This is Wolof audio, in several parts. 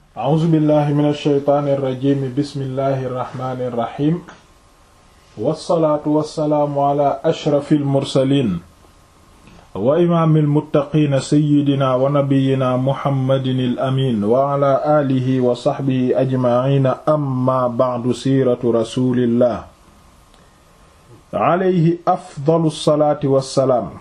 a'uuzu billahi min alsheytaani irrajimi bismillahi irrahmani irrahim wassalaatu wassalaamu ala ashrafi almursalin wa imaami almuttaqiina seyidina wa nabiyina muhammadin al amin wa ala aalihi wa saxbihi ajmaciina amma bacdu siiratu rasulillah alayhi afdalu salaati wassalaam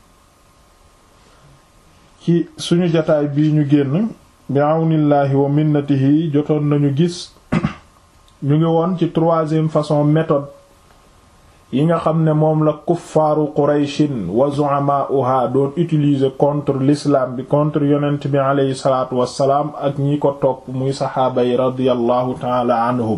ci suñu jataay bii ñu génn bi àwnillaahi wa minnatihi jotoon nañu gis ñu ngi woon ci troisième façon méthode yi nga xam ne moom la kuffaaru qurayshin wa zu'amaa'uha doon utiliser contre l'islam bi contre yonent bi aleyhi salaatu wassalaam ak ñi ko topp muy saxaaba yi radiyallahu taala anhum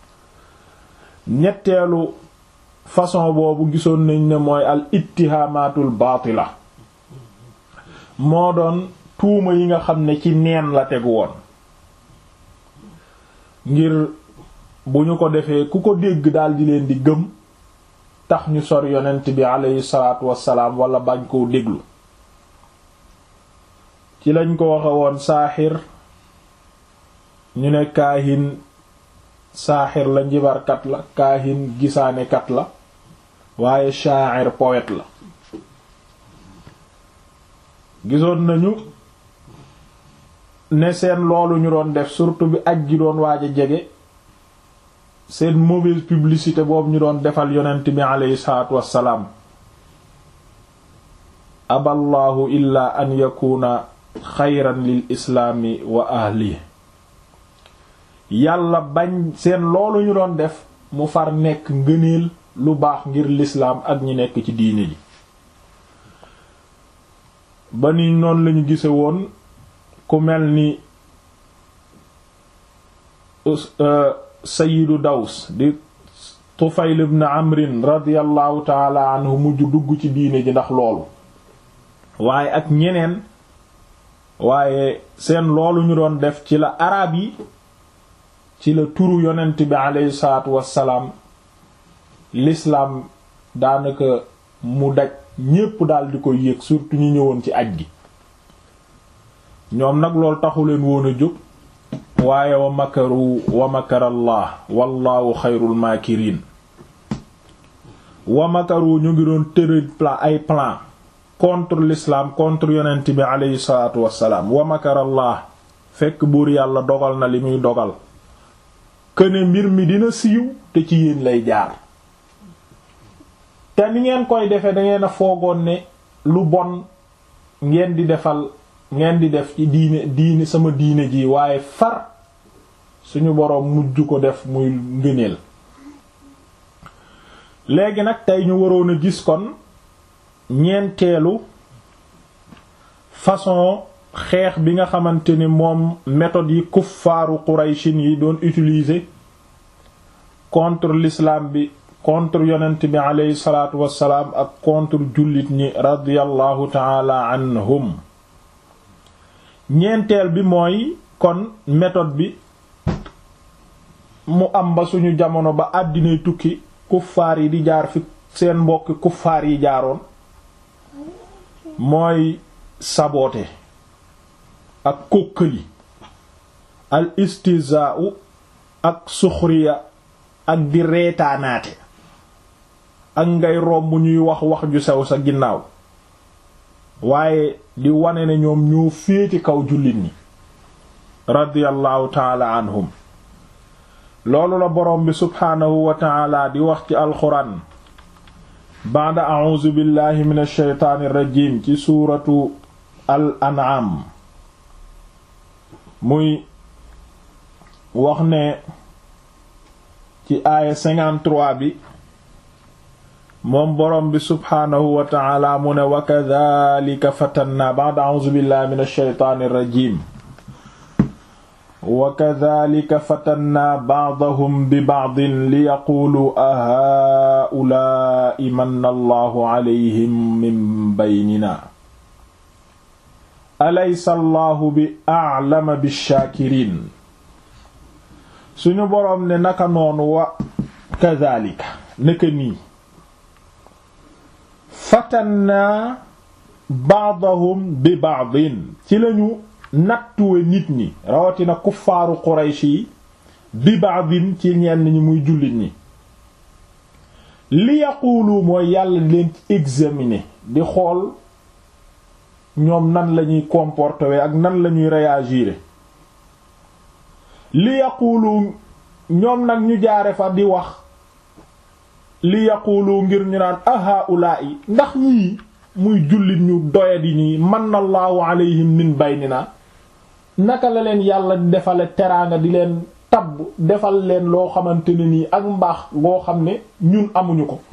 ñetteelu façon boobu gisoon nañ ne mooy al ittihaamaatul baatila moo doon tuuma yi nga xam ne ci neen la tegu woon ngir bu ñu ko defee ku ko dégg daldi leen di gëm tax ñu sor yonent bi aleyhi salaatu wassalaam wala bañ koo déglu ci lañ ko waxe woon saaxir ñu ne kaahin saaxir la njibarkat la kaahin gisaanekat la waaye sha'ir poète la gisoon nañu ne seen loolu ñu doon def surtout bi aj gi doon waaj a jege seen mauvaise publicité boobu ñu doon defal yonent bi aleyhi salaatu wassalaam aballahu illa an yakuna xayran lil islaami wa ahli yàlla bañ seen loolu ñu doon def mu far nekk ngëneel lu baax ngir lislaam ak ñi nekk ci diine ji ba ni noonu lañu gise woon ku mel ni sayidu daws di tufayl ibn amrin radiallahu taala anhu mujj dugg ci diine ji ndax loolu waaye ak ñeneen waaye seen loolu ñu doon def ci la arab yi ci la turu yonent bi aleyhi salaatu wassalaam l'islam daanaka mu daj ñépp daal di koy yëg surtout ñu ñëwoon ci aj gi ñoom nag loolu taxu leen woon a jóg waaye wa makaru wa makarallah wallahu xayrul makirin wa makaru ñu ngi doon tëral plan ay plan contre l'islam contre yonent bi aleyhi salaatu wassalaam wa makarallah fekk buur yàlla dogal na li muy dogal këne mbir mi dina siiw te ci yéen lay jaar te ni ngeen koy defee dangeen a foogoon ne lu bon ngeen di defal ngeen di def ci diine diine sama diine ji waaye far suñu boroom mujj ko def muy ngëneel léegi nag tey ñu waroon a gis kon ñeenteelu façon xeex bi nga xamante ni moom méthode yi kuffaaru qurayshin yi doon utiliser contre l'islam bi contre yonent bi aleyhi salaatu wassalaam ak contre jullit ñi radiyallahu taala anhum ñeenteel bi mooy kon méthode bi mu am ba suñu jamono ba àddinay tukki kuffaar yi di jaar fi seen mbokki kuffaar yi jaaroon mooy saboote ak kókkali al istizaa'u ak suxriya ak di reetaanaate ak ngay romb ñuy wax wax ju sew sa ginnaaw waaye di wane ne ñoom ñoo féeti kaw jullit ñi radiyallahu taala anhum loolu la boroom bi subhaanahu wa taala di wax ci alxuraan baada a'uuzu billahi min alsheytaani irrajim ci suuratu al an'am muy wax ne ci aaya 53 bi moom boroom bi subhaanahu wa taala mu ne wa kadhalika fatanna ba'da a'uuzu billahi min alsheytaani irrajim wa kadhalika fatanna ba'dahum bi ba'din li yaqulu a haa'ulaa'i manna allahu alayhim min baynina alaysa allahu bi a'lama bish-shaakiriin suñu boroom ne naka noonu wa kadhalika naka nii fatannaa ba'dahum bi ba'din ci lañu nattuwe nit ñi rawatina kuffaaru Quraysh yi bi ba'din ci ñenn ñi muy jullit ñi li yaqulu mooy yàlla leen ci examiner di xool ñoom nan lañuy comporter ak nan lañuy réagir li yaqulu ñoom nag ñu jaare fa di wax li yaqulu ngir ñu naan ahaulaa'i ndax ñii muy jullit ñu doyadi nii manna allahu alayhim min baynina naka la leen yàlla defale teraanga di leen tabb defal leen loo xamante ne nii ak mbaax boo xam ne ñun amuñu ko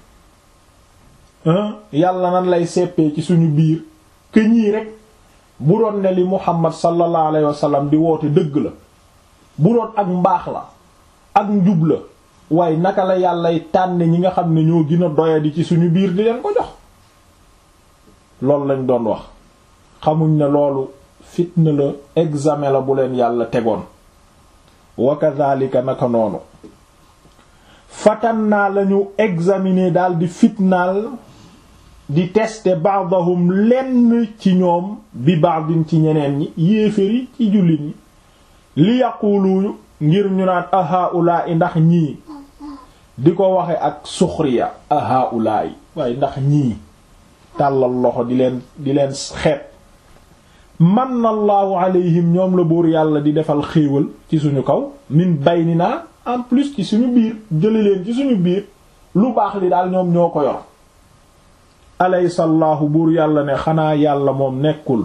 yàlla nan lay seppee ci suñu biir que ñii rek bu doon ne li muhammad sallallahu alayhi wa sallam di woote dëgg la bu doon ak mbaax la ak njub la waaye naka la yàllay tànne ñi nga xam ne ñoo gën a doyadi ci suñu biir di leen ko jox loolu lañ doon wax xamuñ ne loolu fitna la examen la bu leen yàlla tegoon wa kadhalika naka noonu fatan naa lañu examiner daal di fitnaal di tester ba'dahum lenn ci ñoom bi ba'din ci ñeneen ñi yéeféri ci jullit ñi li yaqulu ngir ñu naan ahaulaa'i ndax ñii di ko waxe ak suxriya ahaulaa'i waaye ndax ñii tàllal loxo di leen di leen xeet manna allahu alayhim ñoom la buur yàlla di defal xéewal ci suñu kaw min baynina en plus ci suñu biir jëli leen ci suñu biir lu baax li daal ñoom ñoo ko yor alaysa allahu buur yàlla ne xanaa yàlla moom nekkul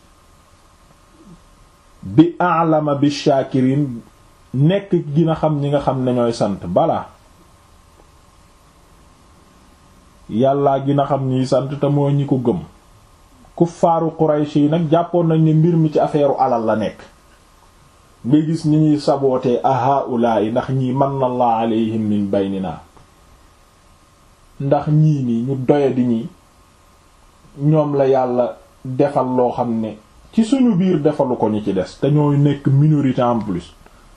bi a'lama bi shakirin nekk gina xam ñi nga xam ne ñooy sant balaa yàllaa gina xam ñiy sant te mooy ñi ko gëm kuffaaru Quraysh yi nag jàppoon nañ ne mbir mi ci affaire alal la nekk nga gis ni ñuy sabootee ahaulaa yi ndax ñii manna Allah alayhim min baynina ndax ñii nii ñu doyadi ñi ñoom la yàlla defal loo xam ne ci suñu biir defalu ko ñu ci des te ñooy nekk minorité en plus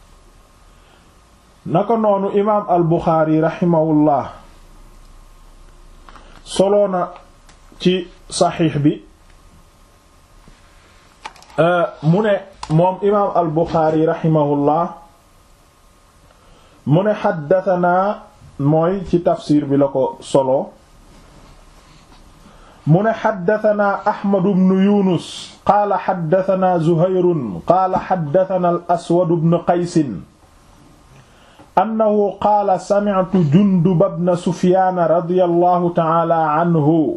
naka noonu imaam al Buxaari raximahullah soloona ci saxiix bi mu ne moom imaam al Buxaari raximahullah mu ne xaddatanaa mooy ci tafsir bi la ko solo mu ne xaddatanaa Ahmadu bnu Yunus qaala xaddatanaa Zuhayrun qaala xaddatanaa al Aswad bnu Qaysin annahu qaala sami'tu Junduba bna Sufyaan radiyallahu ta'ala anhu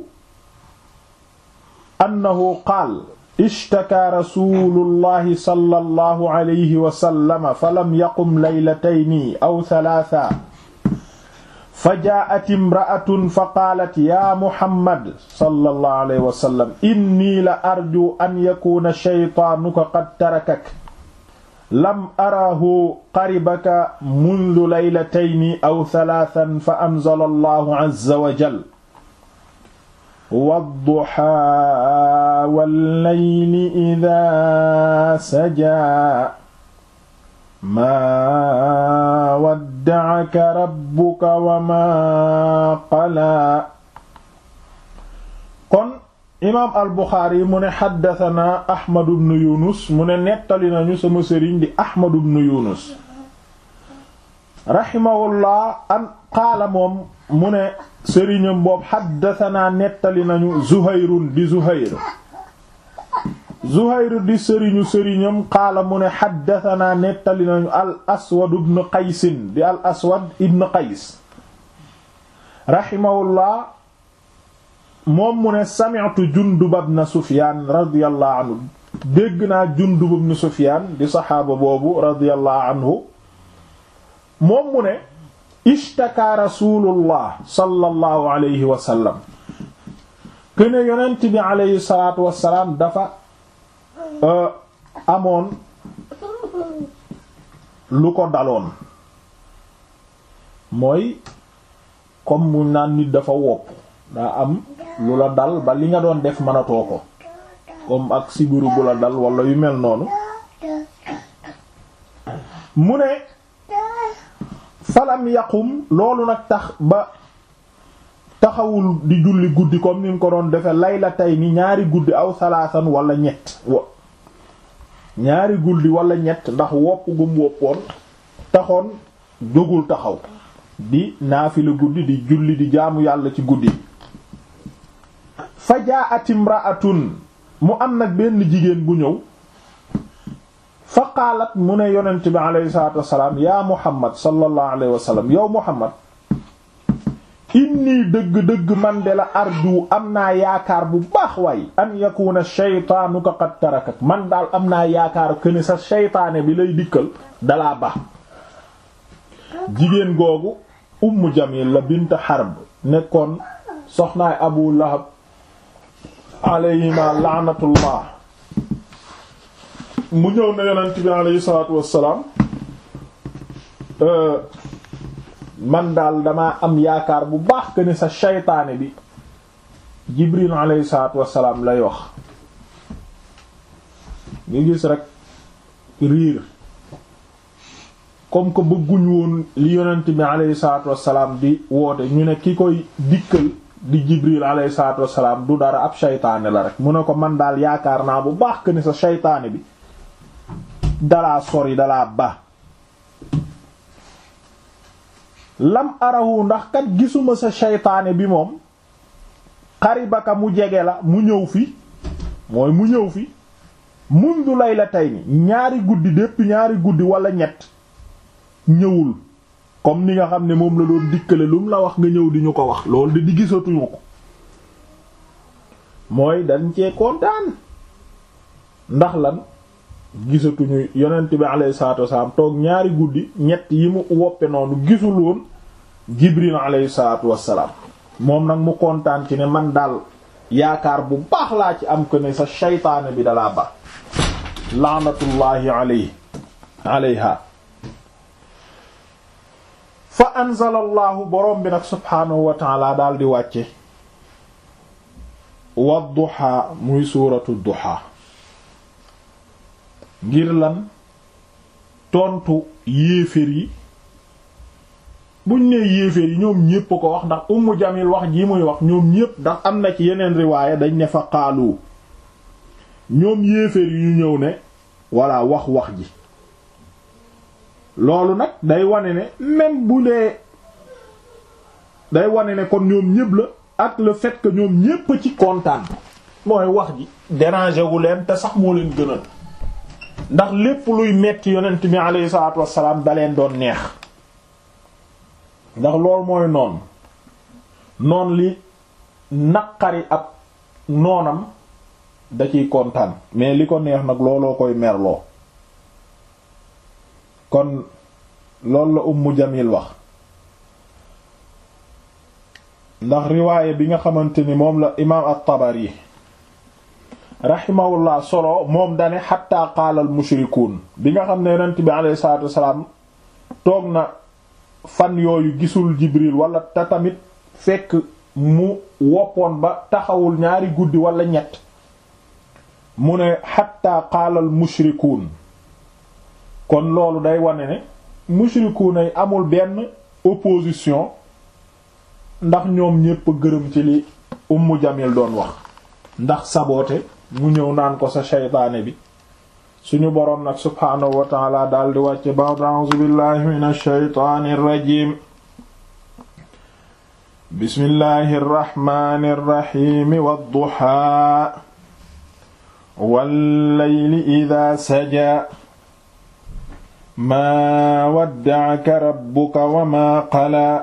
annahu qaala ishtakaa rasuulullahi sallallahu alayhi wa sallam falam yaqum laylatayni aw thalaatha fajaa'at imra'atun faqaalat yaa Muhammad sallallahu alayhi wa sallam innii la arjuu an yakuuna shaytaanuka qad tarakak lam araahu qaribaka mundu laylatayni aw thalaathan fa anzala allahu azza wa jal wadduhaa wallayli idaa sajaa maa wadda'aka rabbuka wa maa qalaa kon imaam al buxaari mu ne xaddatanaa ahmadu bnu yunus mu ne nettali nañu sama sëriñ di ahmadu bnu yunus raximahullah an qaala moom mu ne sëriñam boobu xaddatanaa nettali nañu zuhayrun di zuhayr zuhayr di sëriñu sëriñam qaala mu ne xaddatanaa nettali nañu al aswad ibn qaysin di al aswad ibn qays raximahullah moom mu ne sami'tu Jundub ibn Sufyaan radiyallahu anhu dégg naa Jundub ibn Sufyaan di saxaaba boobu radiyallahu anhu moom mu ne ishtaka rasulullah sallallahu alayhi wa sallam kene yonent bi alayhi salaatu wassalaam dafa amoon lu ko daloon mooy comme mu naan nit dafa wopp daa am lu la dal ba li nga doon def mënatoo ko comme ak sibiru bu la dal wala yu mel noonu mu ne falam yaqum loolu nag tax ba taxawul di julli guddi comme ni mu ko doon defe layla tey ni ñaari guddi aw salaasan wala ñett ñaari guddi wala ñett ndax wopp gum woppoon taxoon jógul taxaw di naafila guddi di julli di jaamu yàlla ci guddi fa jaa'at imra'atun mu am nag benn jigéen bu ñëw fa qaalat mu ne yonent bi alayhi salaatu wassalaam yaa muhammad sallallahu alayhi wa sallam yow muhammad inni dëgg-dëgg man de la arju am naa yaakaar bu baax waay an yakuna shaytaanuka qad tarakak man daal am naa yaakaar këni sa shaytaane bi lay dikkal dalaa baax jigéen googu ummu jamil la bint harb nekkoon soxnaay abu lahab alayhima laanatullah mu ñëw na yonent bi alayhi salaatu wassalaam man daal damaa am yaakaar bu baax que ne sa shaytaane bi jibril alayhi salaatu wassalaam lay wax nga gis rek riir comme que bëgguñ woon li yonent bi alayhi salaatu wassalaam di woote ñu ne ki koy dikkal di jibril alayhi salaatu wassalaam du dara ab shaytaane la rek mu ne ko man daal yaakaar naa bu baax que ne sa shaytaane bi dalaa sori dalaa ba lam arahu ndax kat gisuma sa shaytaane bi moom xaribaka mu jege la mu ñëw fi mooy mu ñëw fi mundu laylatayni ñaari guddi dépp ñaari guddi wala ñett ñëwul comme ni nga xam ne moom la doon dikkale lu mu la wax nga ñëw di ñu ko wax loolu de di gisatuñu ko mooy dañ cee kontaan ndax lan gisatuñu yonent bi alayhi salaatu wasalaam toog ñaari guddi ñett yi mu woppe noonu gisul woon jibril alayhi salaatu wasalaam moom nag mu kontaan ci ne man daal yaakaar bu baax laa ci am ko ne sa shaytaane bi dalaa ba laanatullaahi alayhi alayha fa anzala allahu boroom bi nag subhaanahu wa taala daal di wàcce wadduha muy suuratu duha ngir lan tontu yéeféer yi buñ nee yéeféer yi ñoom ñépp ko wax ndax ummu jamil wax ji muy wax ñoom ñépp ndax am na ci yeneen riwaaya dañ ne fa qaalu ñoom yéeféer yi ñu ñëw ne walla wax wax ji loolu nag day wane ne même bu dee day wane ne kon ñoom ñépp la ak le fait que ñoom ñépp ci kontaan mooy wax ji déranger wu leen te sax moo leen gënal ndax lépp luy metti yonent bi alayhi salaatu wassalaam da leen doon neex ndax loolu mooy noon noon li naqari ab noonam da ciy kontaan mais li ko neex nag looloo koy merloo kon loolu la Ummu Jamil wax ndax riwaaye bi nga xamante ni moom la imaam at-Tabari rahimahullah solo moom dane xatta qaala al mushrikuun bi nga xam ne yonent bi alayhi salaatu wassalaam toog na fan yooyu gisul Jibril wala te tamit fekk mu woppoon ba taxawul ñaari guddi wala ñett mu ne xatta qaala al mushrikuun kon loolu day wane ne mushrikuun ay amul benn opposition ndax ñoom ñépp gërëm ci li Ummu Jamil doon wax ndax saboote mu ñëw naan ko sa shaytaane bi suñu boroom nag subhaanahu wa taala daal di wàcce ba'd a'uuzu billahi minash shaytaanir rajiim bismillahir rahmaanir rahiim wad-duhaa wal layli idhaa sajaa maa wadda'aka rabbuka wa maa qalaa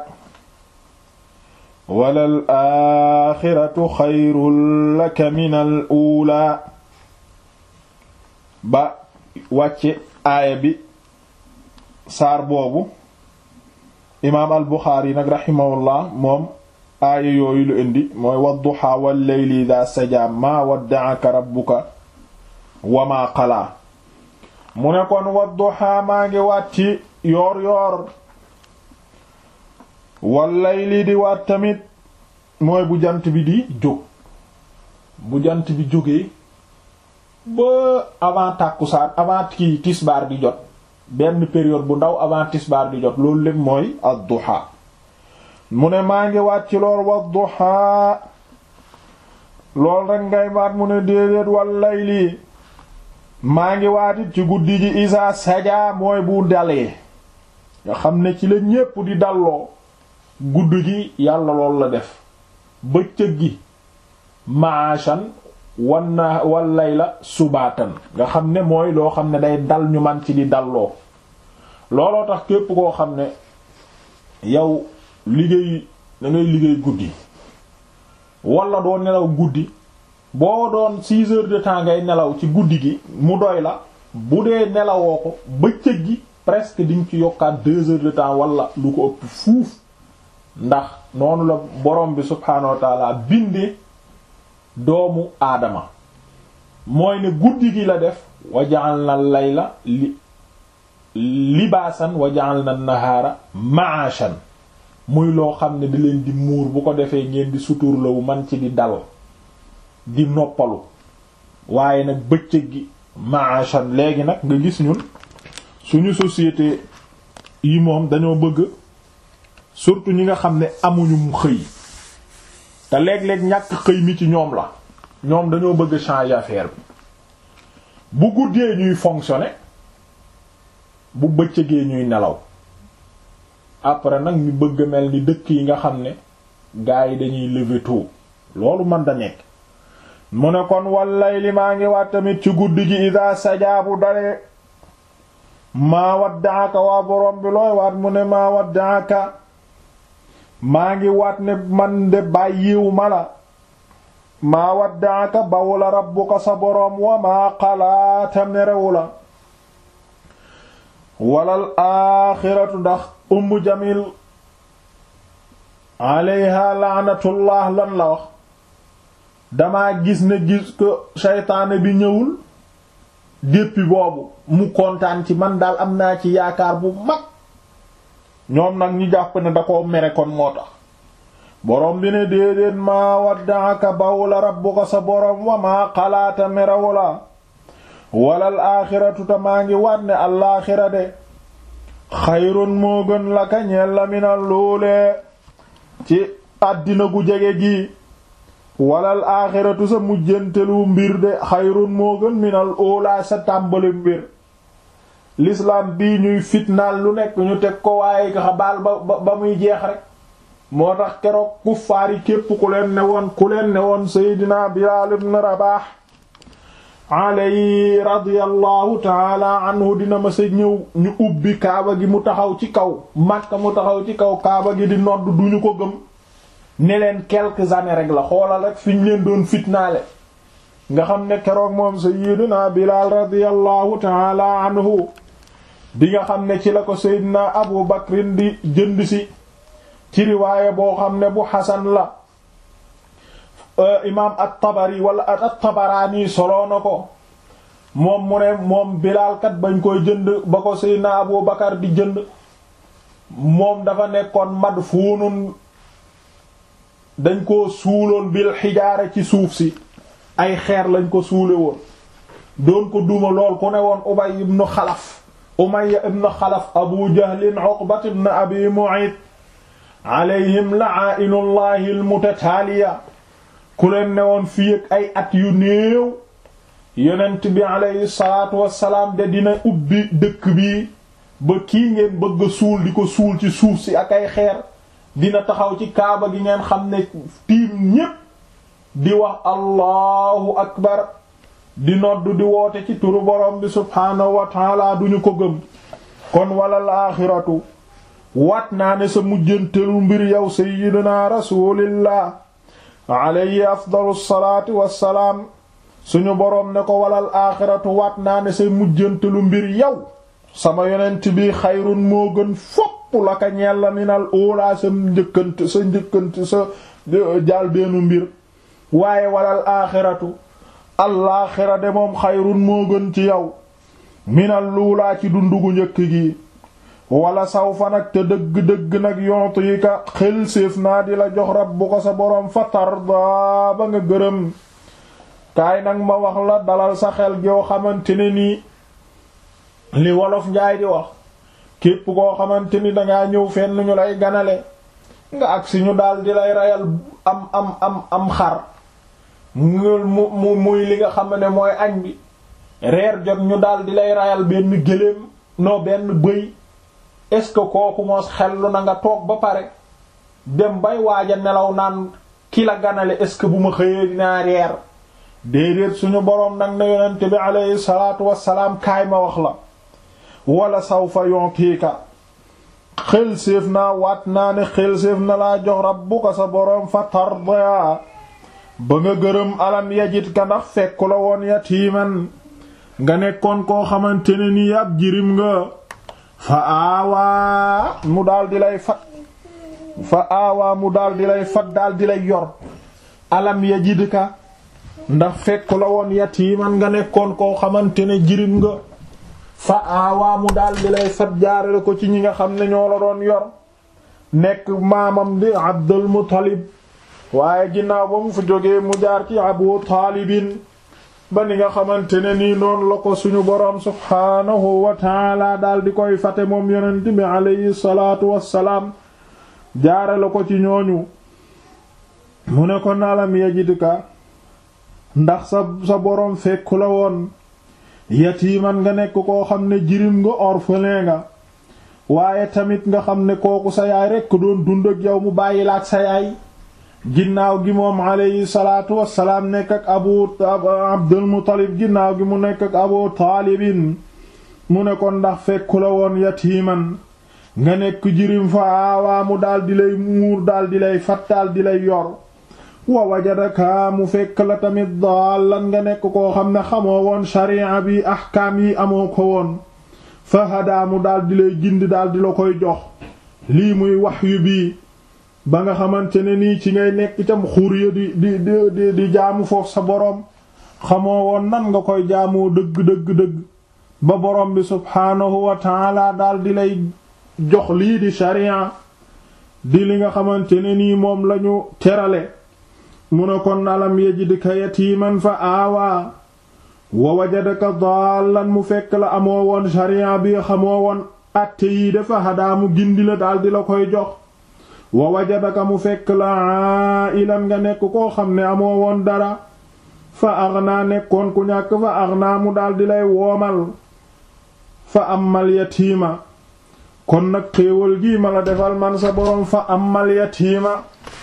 walal aaxiratu xayrun laka minal uulaa ba wàcce aaya bi saar boobu imaam al buxaari nag raximahullah moom aaya yooyu lu indi mooy wadduhaa wal layli idaa sajaa maa wadda'aka rabbuka wa maa qalaa mu ne kon wadduhaa maa ngi wàcci yoor yoor wallay lii di waat tamit mooy bu jant bi di jóg bu jant bi jógee ba avant tàkkusaan avant kii tisbaar di jot benn période bu ndaw avant tisbaar di jot loolu lépp mooy ad-duha mu ne maa ngi waat ci lool wad-duha lool rek ngay waat mu ne déedéet wallay lii maa ngi waatit ci guddi ji isa saja mooy bu dalee nga xam ne ci la ñépp di dalloo guddi gi yàlla lool la def bëccëg gi maashan wanna wal layla subaatan nga xam ne mooy loo xam ne day dal ñu man ci di dalloo looloo tax képp koo xam ne yow liggéey da ngay liggéey guddi wala doo nelaw guddi boo doon six heures de temps ngay nelaw ci guddi gi mu doy la bu dee nelawoo ko bëccëg gi presque diñ ci yokkaat deux heures de temps wala lu ko ëpp fuuf ndax noonu la borom bi subhaanahu wa taala bindee doomu aadama mooy ne guddi gi la def wa ja'alna layla li libaasan wa ja'alna nahaara ma'ashan muy loo xam ne di leen di muur bu ko defee ngeen di suturlawu man ci di dal di noppalu waaye nag bëccëg gi ma'ashan léegi nag nga gis ñun suñu société yi moom dañoo bëgg surtout ñi nga xam ne amuñu mu xëy te léeg-léeg ñàkk xëy mi ci ñoom la ñoom dañoo bëgg changer affaire bi bu guddee ñuy fonctionner bu bëccëgee ñuy nelaw après nag ñu bëgg mel ni dëkk yi nga xam ne gars yi dañuy lever tôt loolu man da nekk mu ne kon wallay li maa ngi waat tamit ci guddi gi ida sajaabu dalee maa waddaaka waa borom bi looy waat mu ne maa waddaaka maa ngi waat ne man de bàyyiw ma la maa waddaaka bawu la rabbuka sa boroom wa maa xalaata merewu la walal aaxiratu ndax ummu jamil alayha laanatullah lan la wax dama gis ne gis ko seytaane bi ñëwul depuis boobu mu kontaan ci man daal am naa ci yaakaar bu mag ñoom nag ñu jàpp ne da koo mere kon moo tax boroom bi ne déedéet maa waddaaka bawula rabbuka sa boroom wa maa xalaata merewu la walal aaxiratu ta maa ngi waat ne alaaxira de xayrun moo gën la ka ñeel la minal luulee ci àddina gu jege gi walal aaxiratu sa mujjantelu mbir de xayrun moo gën minal uulaa sa tàmbali mbir l'islam bii ñuy fitnaal lu nekk ñu teg ko waaye nga baal ba ba muy jeex rek moo tax keroog kuffaar yi képp ku leen ne woon ku leen ne woon Seydina Bilaal ibn Rabaah alayhi radiyallahu taala anhu dina ma sa ñëw ñu ubbi kaaba gi mu taxaw ci kaw Makka mu taxaw ci kaw kaaba gi di nodd duñu ko gëm ne leen quelques années rek la xoolal rek fi ñu leen doon fitnaale nga xam ne keroog moom Seydina Bilaal radiyallahu taala anhu di nga xam ne ci la ko Seydina Abu Bakrin di jënd si ci riwaaya boo xam ne bu xasan la imaam at-Tabari wala at-Tabaraani soloo na ko moom mu ne moom Bilaal kat bañ koy jënd ba ko Seydina Abu Bakar di jënd moom dafa nekkoon madfuunun dañ ko suuloon bil xijaara ci suuf si ay xeer lañ ko suule woon doon ko duma lool ku ne woon Ubay ibn Xalaf Umayya ibn Xalaf Abu Jahlin Uqbat ibn Abi Mu'ayt alayhim la'aa'inullahi al-mutataaliya ku leen ne woon fii ak ay at yu néew yonent bi alayhi salaatu wassalaam de dina ubbi dëkk bi ba kii ngeen bëgg suul di ko suul ci suuf si ak ay xeer dina taxaw ci kaaba gi ngeen xam ne tiim ñépp di wax allahu akbar di nodd di woote ci turu borom bi subhaanahu wa taala duñu ko gëm kon walal aaxiratu waat naa ne sa mujjantelu mbir yow sayyidina rasulillah alayhi afdalu salaati wassalaam suñu boroom ne ko walal aaxiratu waat naa ne sa mujjantelu mbir yow sama yonent bi xayrun moo gën fopp la ka ñeel la minal uulaa sa njëkkant sa njëkkant sa jaal beenu mbir waaye walal aaxiratu alaaxira de moom xayrun moo gën ci yow minal luulaa ci dundugu njëkk gi wala sawfa nag te dëgg-dëgg nag yontu yi ka xel séef naa di la jox rabbu ko sa boroom fa tarda ba nga gërëm kaay nag ma wax la dalal sa xel joo xamante ne nii li wolof njaay di wax képp koo xamante ni dangaa ñëw fenn ñu lay ganale nga agsi ñu daal di lay rayal am am am am xar mu mu muy li nga xam ne mooy añ bi reer jot ñu daal di lay rayal benn gëléem noo benn bëy est-ce que kooku moos xellu na nga toog ba pare dem bay waaja nelaw naan ki la ganale est-ce que bu ma xëyee dinaa reer déedéet suñu boroom nag na yonent bi aleyhi salaatu wassalaam kaay ma wax la wala sawfa yontiika xel séef naa waat naa ne xel séef na laa jox rabbuka sa boroom fa tarda ba nga gërëm alam yajit ka ndax fekku la woon yatiiman nga nekkoon koo xamante ne nii ab jirim nga fa aawaa mu daal di lay fat fa aawaa mu daal di lay fat daal di lay yor alam yajid ka ndax fekku la woon yatiiman nga nekkoon koo xamante ne jirim nga fa aawaa mu daal di lay fat jaarale ko ci ñi nga xam ne ñoo la doon yor nekk maamam di Abdul Muttalib waaye ginnaaw ba mu fa jógee mu jaar ci Abu Taalibin ba ni nga xamante ne nii noonu la ko suñu boroom subhaanahu wa taala daal di koy fate moom yonent bi alayhi salaatu wassalaam jaarale ko ci ñooñu mu ne ko nalam yajidka ndax sa sa boroom fekku la woon yatiiman nga nekk koo xam ne jirim nga orphelin nga waaye tamit nga xam ne kooku sa yaay rekk doon dund ak yow mu bàyyi la ak sa yaay ginnaaw gi moom alayhi salaatu wassalaam nekk ak abu abdul muttalib ginnaaw gi mu nekk ak abu taalibin mu ne ko ndax fekku la woon yatiiman nga nekk jirim fa aawaa mu daal di lay muur daal di lay fat daal di lay yor wa wajadaka mu fekk la tamit daallan nga nekk koo xam ne xamoo woon sharia bi ahkaam yi amoo ko woon fa hadaa mu daal di lay gindi daal di la koy jox lii muy wahyu bi ba nga xamante ne nii ci ngay nekk itam xuriya di di di di jaamu foofu sa boroom xamoo woon nan nga koy jaamoo dëgg dëgg dëgg ba boroom bi subhaanahu wa taala daal di lay jox lii di sharia di li nga xamante ne nii moom lañu terale mu ne kon alam yajidka yatiiman fa aawaa wa wajadaka daallan mu fekk la amoo woon sharia bi xamoo woon atte yii dafa hadaa mu gindi la daal di la koy jox wa wajadaka mu fekk la ailan nga nekk koo xam ne amoo woon dara fa aghnaa nekkoon ku ñàkk fa aghnaa mu daal di lay woomal fa amal yatiima kon nag xéewal gii ma la defal man sa boroom fa amal yatiima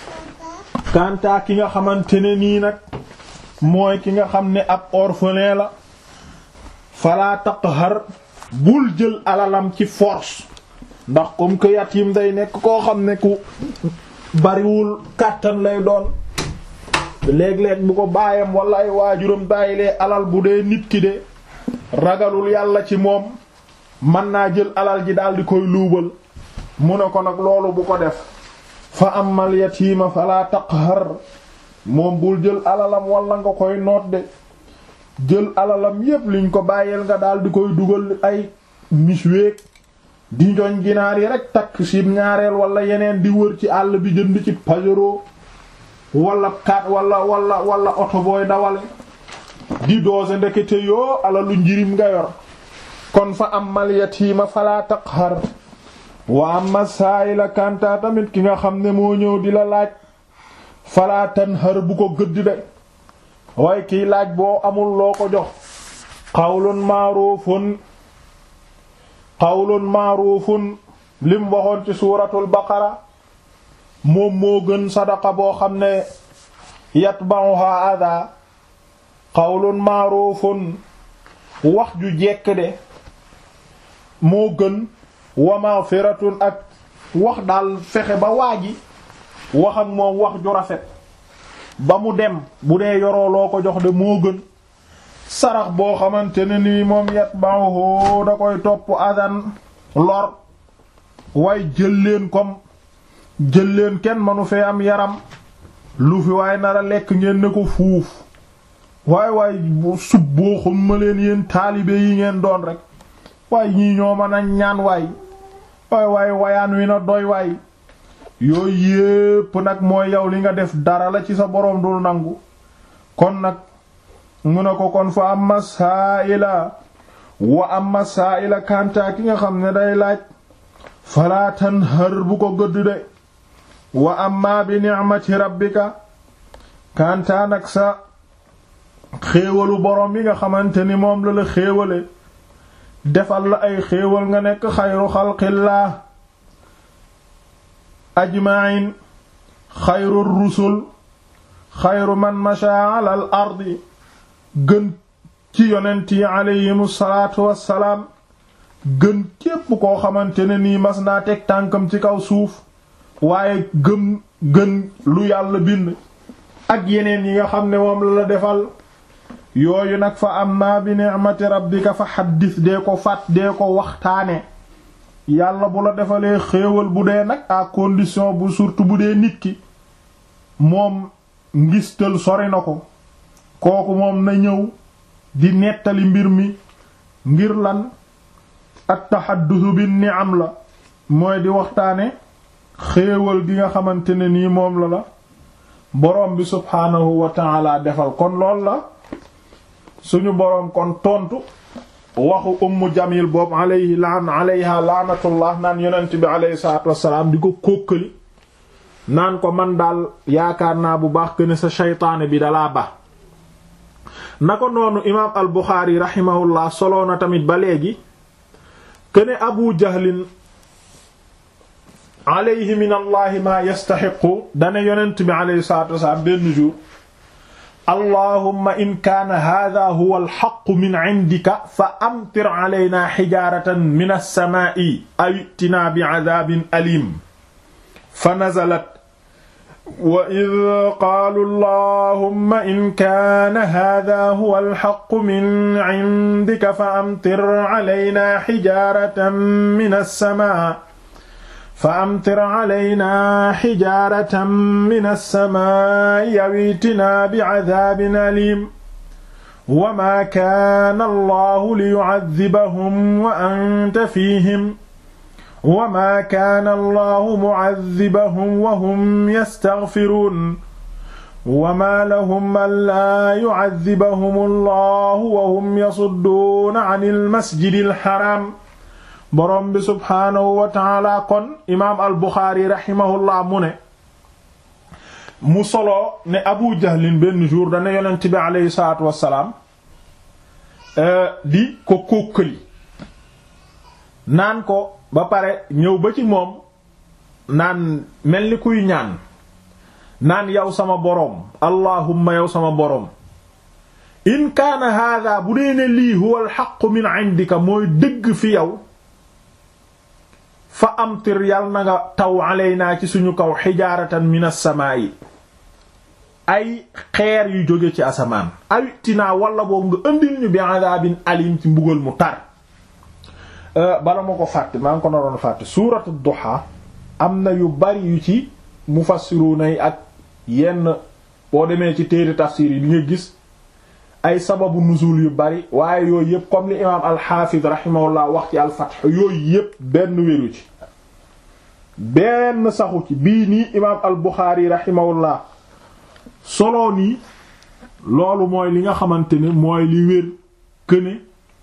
kantaa ki nga xamante ne nii nag mooy ki nga xam ne ab orphelin la falaa taqhar bul jël alalam ci force ndax comme que yatim day nekk koo xam ne ku bariwul kàttan lay doon léeg-léeg bu ko baayam wala ay waajuram bàyyilee alal bu dee nit ki de ragalul yàlla ci moom mën naa jël alal ji daal di koy luubal mu ne ko nag loolu bu ko def fa amal yatiima fala taqhar moom bul jël alalam wala nga koy noot de jël alalam yépp liñ ko bàyyeel nga daal di koy dugal ay misweek di njoñ ginaar yi rek takk si ñaareel wala yeneen di wër ci àll bi jënd ci pajero wala kat wala wala wala oto booy dawale di doose ndekete yoo alalu njirim nga yor kon fa amal yatiima fala taqhar wa amma saayila kanta tamit ki nga xam ne moo ñëw di la laaj fala tanhar bu ko gëdd de waaye kiy laaj boo amul loo ko jox qawlun ma'rufun qawlun ma'rufun lim waxoon ci suuratul baqara moom moo gën sadaqa boo xam ne yatba'uha adha qawlun ma'rufun wax ju jekk de moo gën wa maghfiratun ak wax daal fexe ba waaji wax ak moom wax ju rafet ba mu dem bu dee yoroo loo ko jox de moo gën sarax boo xamante ne nii moom yatba'uhu da koy topp adan lor waaye jël leen comme jël leen kenn manu fee am yaram lu fi waaye nara lekk ngeen ne ko fuuf waay waay sub boo xam ma leen yéen taalibe yi ngeen doon rek waaye ñii ñoo mën a ñaan waay waay waay wayaan wi na doy waay yooyu yépp nag mooy yow li nga def dara la ci sa boroom dul nangu kon nag mu ne ko kon fa amma saa'ila wa amma saa'ila kanta ki nga xam ne day laaj falaa tanhar bu ko gëdd de wa amma bi ni'mati rabbika kanta nag sa xéewalu borom yi nga xamante ni moom la la xéewale defal la ay xéewal nga nekk xayru xalqillah ajma'in xayru rusul xayru man masha ala al ardi gën ci yonent yi aleyhim salaatu wassalaam gën képp koo xamante ne nii mas naa teg tànkam ci kaw suuf waaye gëm gën lu yàlla bind ak yeneen yi nga xam ne moom la la defal yooyu nag fa amma bi ni'mati rabbika fa xaddis dee ko fàtt dee ko waxtaane yàlla bu la defalee xéewal bu dee nag à condition bu surtout bu dee nit ki moom ngistal sori na ko kooku moom na ñëw di nettali mbir mi ngir lan at taxaddusu bi ni'am la mooy di waxtaane xéewal gi nga xamante ne nii moom la la boroom bi subhaanahu wa ta'ala defal kon lool la suñu boroom kon tontu waxu ummu jamil boobu alayhi laan alayha laanatullah naan yonent bi alayhi salaatu wassalaam di ko kókkali naan ko man daal yaakaar naa bu baax que ne sa shaytaane bi dalaa ba na ko noonu imaam al buxaari rahimahullah soloo na tamit ba léegi que ne abu jahlin alayhi min allahi maa yastaxiqu dane yonent bi alayhi salaatu wassalaam benn jour allahumma in kaana haadaa huwa alxaqu min cindika fa amtir calaynaa xijaaratan min alsamaa'i aw i'tinaa bicadaabin aliim fa nazalat wa id qaalu allahumma in kaana haadaa huwa alxaqu min cindika fa amtir calaynaa xijaaratan min alsamaa'i fa amtir calaynaa xijaaratan min alsamaa'i aw i'tinaa bicadaabin aliim wa maa kaana allahu liyucadibahum wa anta fiihim wa maa kaana allahu mucadibahum wa hum yastaghfiruun wa maa lahum allaa yucadibahum allahu wa hum yasudduuna can almasjidi alxaraam boroom bi subhaanahu wa taala kon imaam al buxaari raximahullah mu ne mu solo ne abu jahlin benn jour dana yonent bi aleyhi salaatu wassalaam di ko kókkali naan ko ba pare ñëw ba ci moom naan mel ni kuy ñaan naan yow sama boroom allahumma yow sama boroom in kaana haadaa bu dee ne lii huwa alxaqu min indika mooy dëgg fi yow fa amtir yal na nga taw alaynaa ci suñu kaw xijaaratan min as-samaa'i ay xeer yu jóge ci asamaan awitinaa wala boobu nga ëndil ñu bi adaabin alim ci mbugal mu tar bala ma ko fàtte maa ngi ko naroon fàtte suuratu duha am na yu bari yu ci mufassiruna yi ak yenn boo demee ci téere tafsir yi di nga gis ay sababu nuzul yu bari waaye yooyu yëpp comme li imaam alxaafid rahimahullah wax ci alfath yooyu yëpp benn wéru ci benn saxu ci bii nii imaam al buxaari rahimahullah solo nii loolu mooy li nga xamante ne mooy li wér këne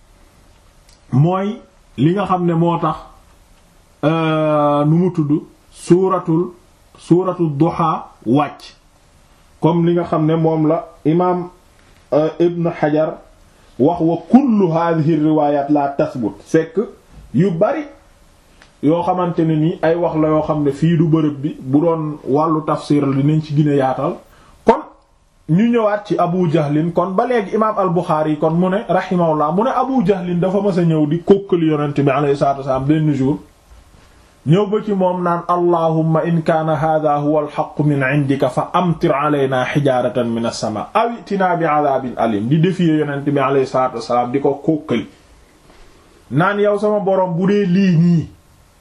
mooy li nga xam ne moo tax nu mu tudd suuratul suuratul duha wàcc comme li nga xam ne moom la imaam ibn xajar wax wa kullu hadhihi riwayat la tasbut fekk yu bari yoo xamante ne ni ay wax la yoo xam ne fii du bërëb bi bu doon wàllu tafsir la dinañ ci gën a yaatal kon ñu ñëwaat ci abu jahlin kon ba léegi imaam al buxaari kon mu ne rahimahullah mu ne abu jahlin dafa mës a ñëw di kókkali yonent bi alayhi salaatu wasalaam benn jour ñëw ba ci moom naan allahumma in kaana hadha huwa alxaqu min indika fa amtir alayna xijaaratan min as-sama aw itina bi adabin alim di défier yonent bi alayhi salatu wasalaam di ko kókkali naan yow sama boroom bu dee lii nii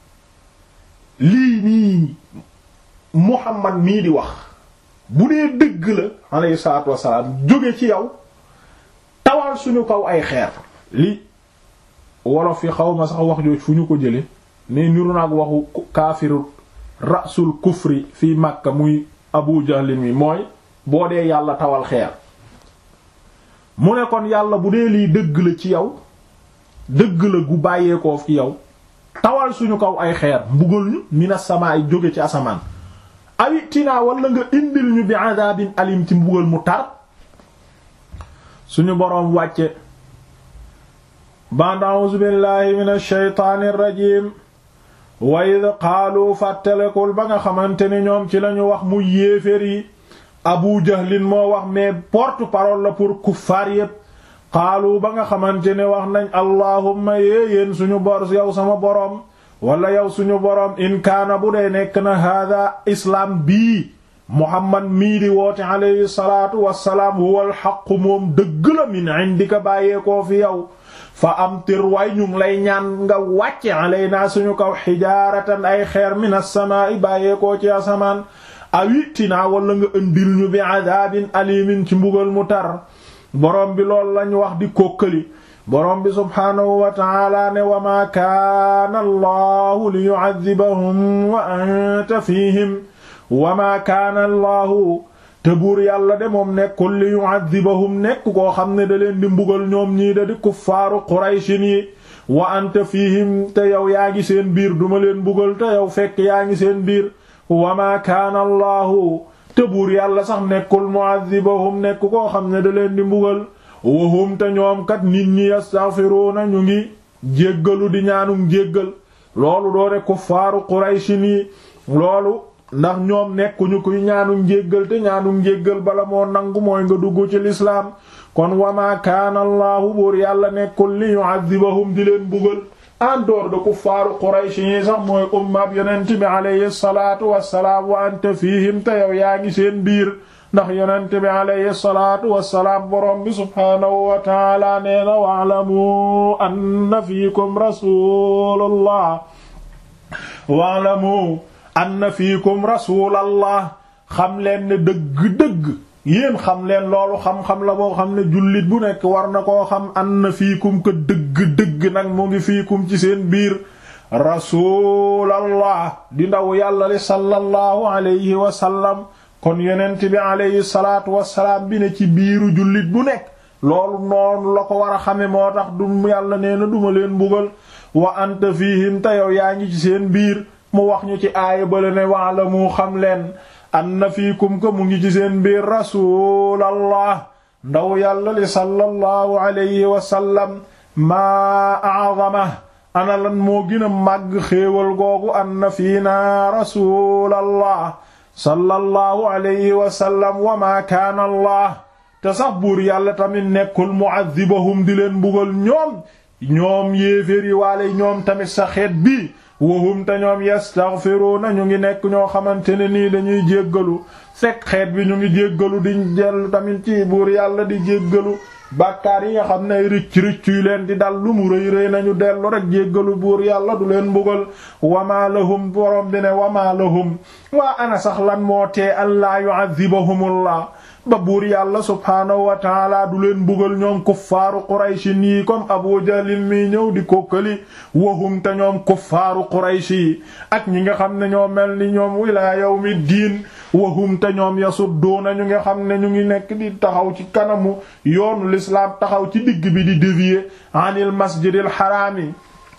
lii nii muhammad mii di wax bu dee dëgg la alayhi salatu wasalaam jóge ci yow tawal suñu kaw ay xeer li wolof yi xaw ma sax wax jooj fu ñu ko jële ne niru naag waxu kaafiru rasul kufri fii Makka muy Abu Jahl mi mooy boo dee yàlla tawal xeer mu ne kon yàlla bu dee lii dëgg la ci yow dëgg la gu bàyyeekoo fi yow tawal suñu kaw ay xeer mbugal ñu mina sama ay jóge ci asamaan awi tinaa wala nga indil ñu bi adabin alim ci mbugal mu tar suñu boroom wàcce ba'da a'uuzu billahi minash shaytaanir rajiim wa id qaalu fàttalekul ba nga xamante ni ñoom ci lañu wax mu yéefér yi abu jahlin moo wax mais porte-parole la pour kuffaar yépp qaalu ba nga xamante ne wax nañ allahumma yéeyéen suñu bor yow sama boroom wala yow suñu boroom in kaana bu dee nekk na hada islaam bii muhammad mii di woote alayhi salaatu wassalaam huwa alxaqu moom dëgg la min indika bàyyeekoo fi yow fa amtir way ñu ngi lay ñaan nga wàcce alaynaa suñu kaw xijaaratan ay xeer min as-samaa'i bàyyeekoo ci asamaan awitinaa wala nga ëndil ñu bi adaabin alimin ci mbugal mu tar boroom bi loolu lañ wax di kókkali boroom bi subhaanahu wa taala ne wa maa kaana allahu li yu'adhibahum wa anta fiihim wa maa kaana allahu te buur yàlla de moom nekkul li yu'adhibahum nekk koo xam ne da leen di mbugal ñoom ñii da di kuffaaru qurayshin yi wa anta fiihim te yow yaa ngi seen biir duma leen mbugal te yow fekk yaa ngi seen biir wa maa kaana allahu te buur yàlla sax nekkul mu'adhibahum nekk koo xam ne da leen di mbugal wahum te ñoom kat nit ñi yastaghfiruuna ñu ngi jéggalu di ñaanum jéggal loolu doone kuffaaru qurayshin yi loolu ndax ñoom nekkuñu kuy ñaanum njéggal te ñaanum njéggal bala moo nangu mooy nga dugg ci lislaam kon wama kaana allahu buur yàlla nekkul li yu'adhibahum di leen bugal en dehors de kuffaaru Quraysh yi sax mooy ummab yonent bi alayhi salaatu wassalaam wa anta fiihim te yow yaa ngi seen biir ndax yonent bi alayhi salaatu wassalaam borom bi subhaanahu wa taala nee na wa'lamu anna fiikum rasuulallah wa'lamu anna fiikum rasuulallah xam leen ne dëgg-dëgg yéen xam leen loolu xam-xam la boo xam ne jullit bu nekk war na koo xam anna fiikum ko dëgg-dëgg nag mu ngi fiikum ci seen biir rasuulallah di ndaw yàlla li sallallahu alayhi wa sallam kon yonent bi alayhi salaatu wassalaam bi ne ci biiru jullit bu nekk loolu noonu la ko war a xame moo tax du yàlla nee na duma leen mbugal wa anta fiihim te yow yaa ngi ci seen biir mu wax ñu ci aaya bale ne waala mu xam leen anna fiikum ko mu ngi ci seen biir rasuulallah ndaw yàlla li sallallahu alayhi wa sallam maa a'zama ana lan moo gën a màgg xéewal googu anna fiina rasuulallah sallallahu alayhi wa sallam wa maa kaana allah te sax buur yàlla tamit nekkul mu'adhibahum di leen mbugal ñoom ñoom yéeféer yi waale ñoom tamit sa xeet bi wahum te ñoom yastaghfiruna ñu ngi nekk ñoo xamante ne nii dañuy jéggalu fekk xeet bi ñu ngi jéggalu di dellu tamit ci buur yàlla di jéggalu bàkkaar yi nga xam ne ricc ricc yu leen di dal lu mu rëy rëy nañu dellu rek jéggalu buur yàlla du leen mbugal wama lahum borom bi ne wama lahum waa ana sax lan moo tee an laa yu'adhibahumullah ba buur yàlla subhaanahu wa taala du leen mbugal ñoom kuffaaru qurayshi yi comme abu jahlin mi ñëw di kokkali wahum te ñoom kuffaaru qurayshi yi ak ñi nga xam ne ñoo mel ni ñoom ilaa yawmi diin wahum te ñoom yasudduuna ñu nga xam ne ñu ngi nekk di taxaw ci kanamu yoonu lislaam taxaw ci digg bi di dévier anil masjidil xaraami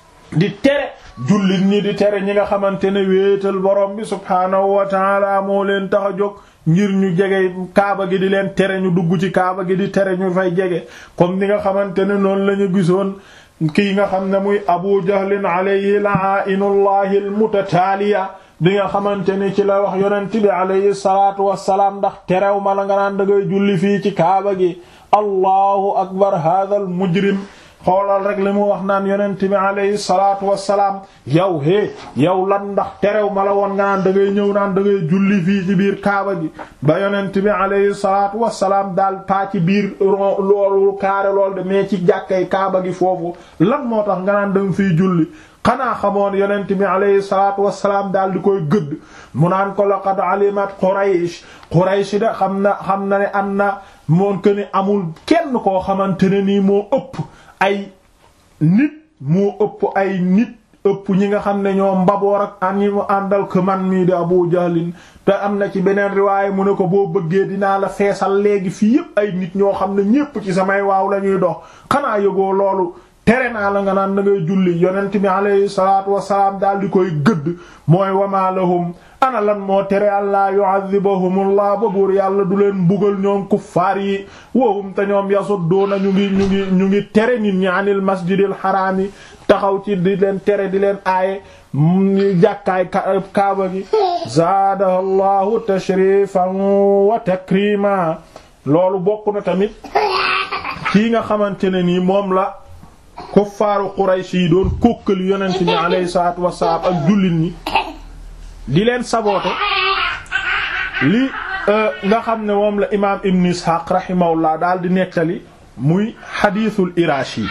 di tere jullit ñi di tere ñi nga xamante ne wéetal borom bi subhaanahu wa taala moo leen tax a jóg ngir ñu jege kaaba gi di leen tere ñu dugg ci kaaba gi di tere ñu fay jege comme ni nga xamante ne noonu la ñu gisoon kii nga xam ne muy abu jahlin alayhi la'ainullahi almutataaliya bi nga xamante ni ci la wax yonent bi alayhi salaatu wassalaam ndax terew ma la nga naan da ngay julli fii ci kaaba gi allahu akbar hadha al mujrim xoolal rek li mu wax naan yonent bi alayhi salaatu wassalaam yow hé yow lan ndax terew ma la woon nga naan da ngay ñëw naan da ngay julli fii ci biir kaaba gi ba yonent bi alayhi salaatu wassalaam daal paa ci biir loolu kaare lool de mais ci jàkkay kaaba gi foofu lan moo tax nga naan da nga fiy julli xanaa xamoon yonent bi alayhi salaatu wassalaam daal di koy gëdd mu naan ko laqad alimat Quraysh Quraysh de xam na xam na ne am na moon que ni amul kenn koo xamante ne nii moo ëpp ay nit moo ëpp ay nit ëpp ñi nga xam ne ñoo mbaboor ak an ñi mu àndal ko man mii di Abu Jahlin te am na ci beneen riwaay mu ne ko boo bëggee dinaa la feesal léegi fii yépp ay nit ñoo xam ne ñépp ci samay waaw la ñuy dox xanaa yëgoo loolu tere naa la nga naan da ngay julli yonent bi alayhi salaatu wasalaam daal di koy gëdd mooy wama lahum ana lan moo tere àllaa yu'adhibahumullah ba buur yàlla du leen mbugal ñoom kuffaar yi wahum te ñoom yasudduuna ñu ngi ñu ngi ñu ngi tere nit ñi anil masjidil xaraam yi taxaw ci di leen tere di leen aaye jàkkaay kaaba gi zaadaha llahu tashrifan wa takrima loolu bokk na tamit kii nga xamante ne nii moom la kuffaaru Quraysh yi doon kókkali yonent bi alayhi salaatu wassalaam ak jullit ñi di leen saboote li nga xam ne moom la imaam Ibn Ishaq rahimahullah daal di nettali muy xadiisul Iraashi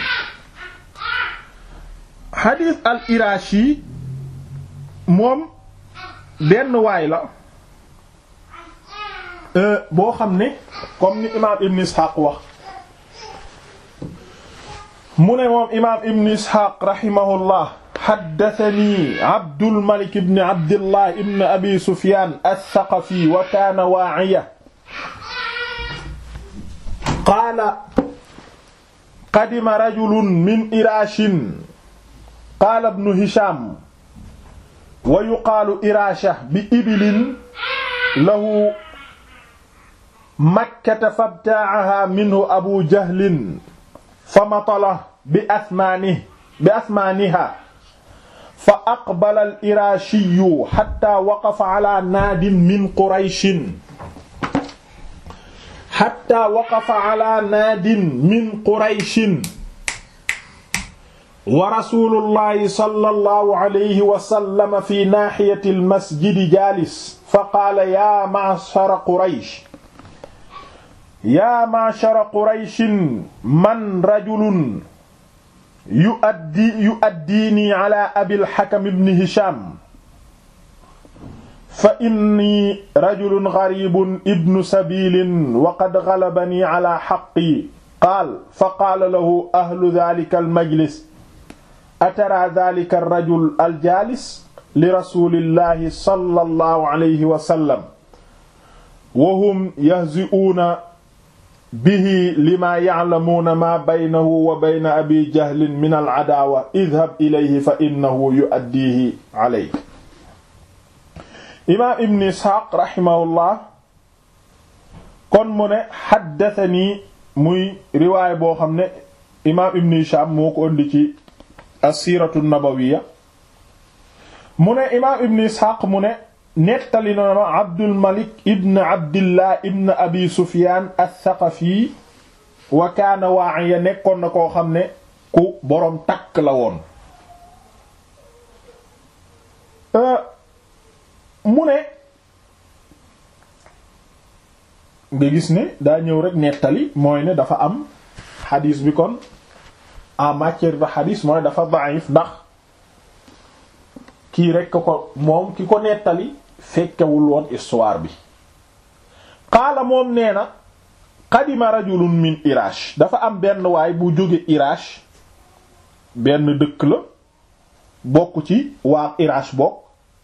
xadiis al Iraashi moom benn waay la boo xam ne comme ni imaam Ibn Ishaq wax mu ne moom imaam Ibn Ishaq rahimahullah haddathanii Abdul Malik ibn Abdillah ibn Abi Sufyan ath-Thaqafi wa kaana waa'iya qaala qadima rajulun min Iraashin qaala ibnu Hisham wa yuqaalu Iraasha bi ibilin lahu Makkata fabta'ahaa minhu Abu Jahlin famatala bi asmaanihi bi asmaanihaa fa aqbala al-Iraashiyu hattaa waqafa alaa naadin min Qurayshin hattaa waqafa alaa naadin min Qurayshin wa rasuulullahi sallallahu alayhi wa sallam fi naahiyati al-masjidi jaalis fa qaala yaa ma'shara Quraysh yaa ma'shara Qurayshin man rajulun yu'addi yu'addiinii alaa Abil Hakam ibn Hisham fa inni rajulun gariibun ibnu sabiilin wa qad galabanii alaa haqqii qaala fa qaala lahu ahlu dhaalika al-majlis ataraa dhaalika ar-rajul al-jaalis li rasuulillaahi sallallahu alayhi wa sallam wa hum yahzi'uuna bihi lima ya'lamuuna maa baynahu wa bayna abi jahlin min al-'adaawa idhab ilayhi fa innahu yu'addiihi alayk imaam ibn isxaaq raximahullah kon mu ne xaddatanii muy riwaay boo xam ne imaam ibn hishaam moo ko indi ci asiiratu nabawiya mu ne imaam ibn isxaaq mu ne nettali na ma abdul malik ibn abdillah ibn abi sufyaan athaqafi wa kaana waa'iya nekkoon na koo xam ne ku boroom takk la woon mu ne nga gis ne daa ñëw rek nettali mooy ne dafa am xadiis bi kon en matière de xadiis mooy dafa da'if ndax kii rek ko moom ki ko nettali fekkewul woon histoire bi qaala moom nee na qadima rajulun min Irash dafa am benn waay bu jóge Irash benn dëkk la bokk ci waa Irash bokk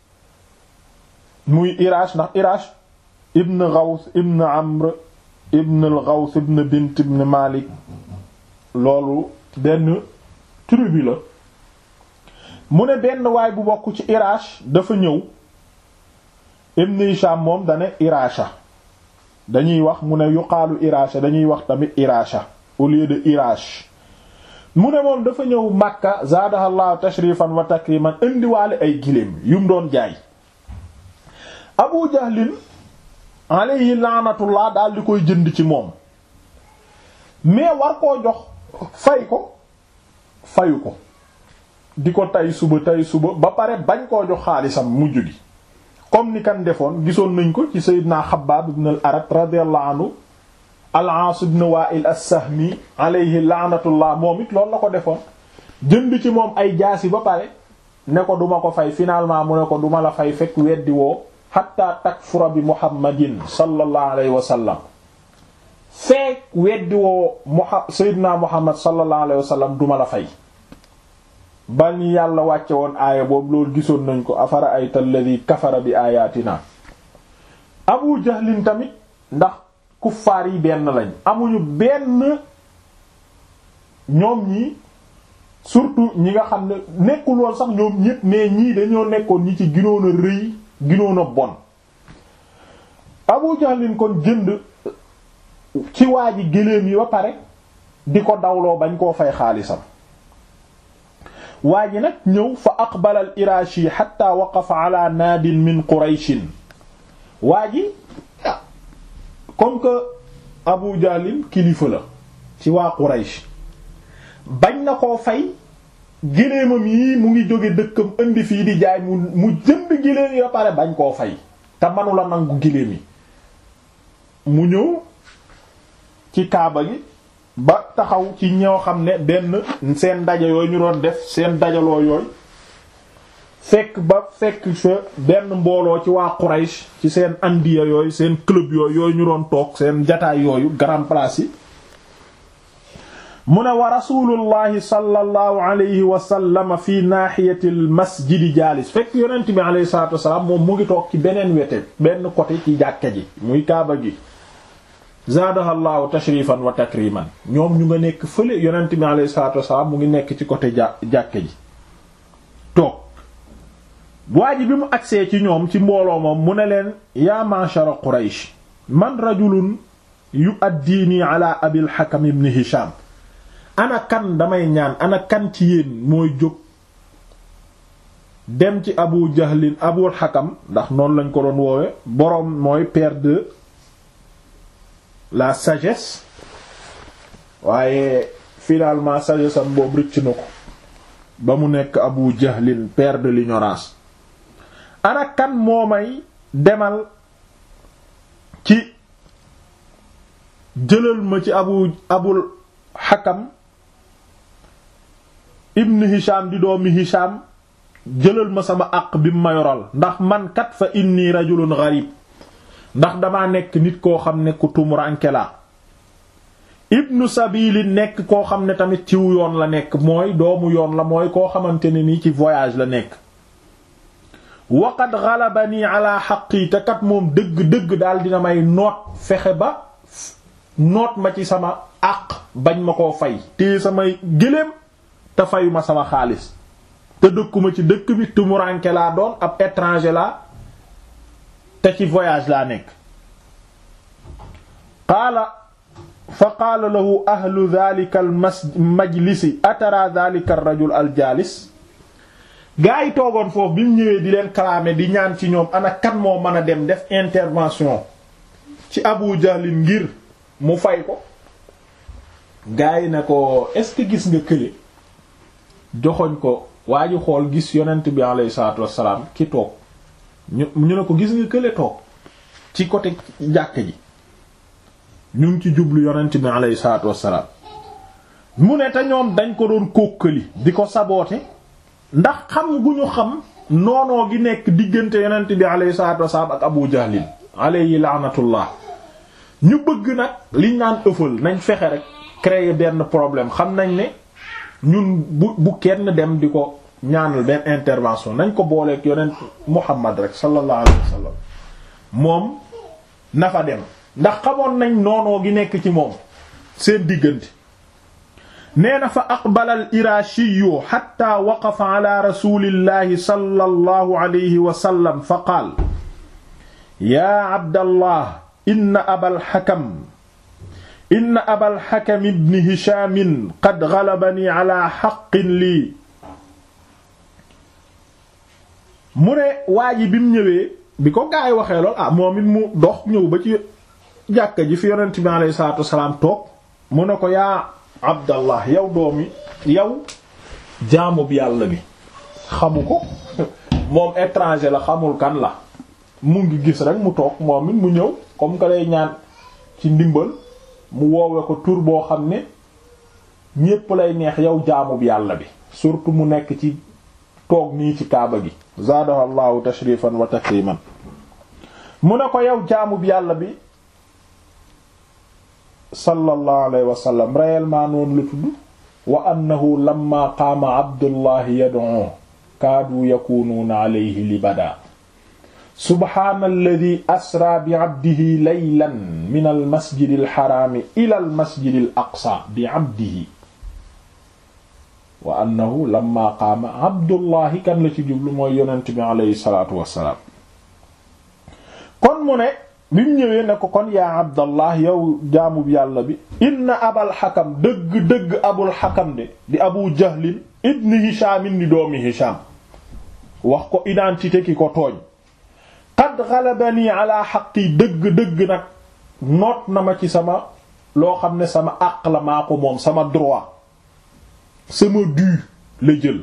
muy Irash ndax Irash ibn Ghaws ibn Amr ibn al-Ghaws ibn Bint ibn Malik loolu benn tribu la mu ne benn waay bu bokk ci Irash dafa ñëw Ibn Hisham moom dane Irasha dañuy wax mu ne yuqaalu Irasha dañuy wax tamit Irasha au lieu de Irash mu ne moom dafa ñëw Makka zaadahallahu tashrifan wa takriman indiwaale ay giléem yu mu doon jaay Abu Jahlin alayhi laanatullah daal di koy jënd ci moom mais war koo jox fay ko fayu ko di ko tay suba tay suba ba pare bañ koo jox xaalisam mujj gi comme ni kan defoon gisoon nañ ko ci Seydina Xabbaab ibn al-Arat radiyallahu anhu al-Aas ibn Wa'il as-Sahmi alayhi laanatullah moom it loolu la ko defoon jënd ci moom ay jaasi ba pare ne ko duma ko fay finalement mu ne ko duma la fay fekk weddi woo hatta takfura bi Muhammadin sallallahu alayhi wa sallam fekk weddi woo Muha Seydina Muhammad sallallahu alayhi wa sallam duma la fay ba ñu yàlla wàcce woon aaya boobu loolu gisoon nañ ko afara ayta alladhi kafara bi ayatina abu jahlin tamit ndax kuffaar yi benn lañ amuñu benn ñoom ñi surtout ñi nga xam ne nekkul woon sax ñoom ñépp mais ñii dañoo nekkoon ñi ci ginoon a rëy ginoon a bon Abu Jahlin kon jënd ci waa ji gëléem yi ba pare di ko dawloo bañ koo fay xaalisam waa ji nag ñëw fa aqbala al irashi hatta waqafa ala naadin min qurayshin waa ji comme que Abu Jahlin kilifa la ci waa Quraysh bañ na koo fay géléemam yi mu ngi jóge dëkkam indi fii di jaay mu mu jënd géléem yi ba pare bañ koo fay te manula nangu géléem yi mu ñëw ci kaaba gi ba taxaw ci ñoo xam ne benn seen daja yooyu ñu doon def seen dajaloo yooyu fekk ba fekk fa benn mbooloo ci waa Quraysh ci seen andiya yooyu seen club yooyu yooyu ñu doon toog seen jataay yooyu grand place yi mu ne wa rasulullahi sallallahu alayhi wa sallam fi nahiyati al masjidi jaalis fekk yonent bi alayhi salatu wasalaam moom mu ngi toog ci beneen wete benn côté ci jàkka ji muy kaaba gi zaadaha llahu tashrifan wa takriman ñoom ñu nga nekk fële yonent bi alayhi salatu wasalaam mu ngi nekk ci côté ja jàkka ji toog waa ji bi mu agsee ci ñoom ci mbooloo moom mu ne leen yaa ma'shara quraysh man rajulun yu'addini ala abil hakam ibn hisham ana kan damay ñaan ana kan ci yéen mooy jóg dem ci abu jahlin abul hakam ndax noonu lañ ko doon woowe boroom mooy père de la sagesse waaye finalement sagesse am boobu rëcc na ko ba mu nekk abu jahlin père de l'ignorance ana kan moo may demal ci jëlal ma ci abu abul hakam ibn hisham di doomi hisham jëlal ma sama àq bi mu ma yoral ndax man kat fa inni rajulun gharib ndax damaa nekk nit koo xam ne ku tumuranke la ibnu sabili nekk koo xam ne tamit ciw yoon la nekk mooy doomu yoon la mooy koo xamante ne nii ci voyage la nekk waqad ghalabani ala haqqi te kat moom dëgg-dëgg daal dina may noot fexe ba noot ma ci sama àq bañ ma koo fay te samay gëléem te fayuma sama xaalis te dëkkuma ci dëkk bi tumuranke laa doon ab étranger laa te ci voyage laa nekk qaala fa qaala lahu ahlu dhalika al majlisi atara dhalika ar rajul al jaalis gaa yi toogoon foofu bi mu ñëwee di leen kalaame di ñaan ci ñoom ana kan moo mën a dem def intervention ci Abu Jahl ngir mu fay ko gaa yi ne ko est-ce que gis nga kële joxoñ ko waa ji xool gis yonent bi alayhi salaatu wassalaam ki toog ñu ñu ne ko gis nga kële toog ci côté jàkk ji ñu ngi ci jublu yonent bi alayhi salaatu wassalaam mu ne te ñoom dañ ko doon kókkali di ko saboote ndax xam gu ñu xam noonoo gi nekk diggante yonent bi alayhi salaatu wassalaam ak Abu Jahlin alayhi laanatullah ñu bëgg nag liñ naan ëffal nañ fexe rek créer benn problème xam nañ ne ñun bu bu kenn dem di ko ñaanal benn intervention nañ ko booleeg yonent Muhammad rek sallallahu alayhi wa sallam moom na fa dem ndax xamoon nañ noonoo gi nekk ci moom seen diggante nee na fa aqbala al irashiyu xatta waqafa ala rasulillahi sallallahu alayhi wa sallam fa qaal yaa abdallah inna abal hakam inna abal hakam ibn hisham qad ghalabani ala haqqin lii mu ne waa ji bi mu ñëwee bi ko gaa yi waxee lool ah moom it mu dox ñëw ba ci jàkka ji fi yonent bi alayhi salaatu wasalaam toog mu ne ko yaa abdallah yow doomi yow jaamu bi yàlla bi xamu ko moom étranger la xamul kan la mu ngi gis rek mu toog moom it mu ñëw comme que lay ñaan ci ndimbal mu woowe ko tur boo xam ne ñépp lay neex yow jaamu bi yàlla bi surtout mu nekk ci toog nii ci kaaba gi zaadahu allahu tashrifan wa takriman mu ne ko yow jaamu bi yàlla bi sallallahu alayhi wa sallam réellement noonu la tudd wa annahu lamma qaama abdullahi yad'u kaadu yakunuuna alayhi libada subhaana alladi asra bi abdihi laylan min almasjidi alxaraami ila almasjidi al aqsa bi abdihi wa annahu lamma qaama abdullahi kan la ci jublu mooy yonent bi aleyhi salaatu wassalaam kon mu ne bi mu ñëwee ne ko kon yaa abdallah yow jaamub yàlla bi inna abal xakam dëgg-dëgg abul xakam de di abu jahlin ibni hishamin di doomi hisham wax ko identité ki ko tooñ qad ghalabani ala xaqi dëgg-dëgg nag noot na ma ci sama loo xam ne sama àq la maa ko moom sama droit sama dû la jël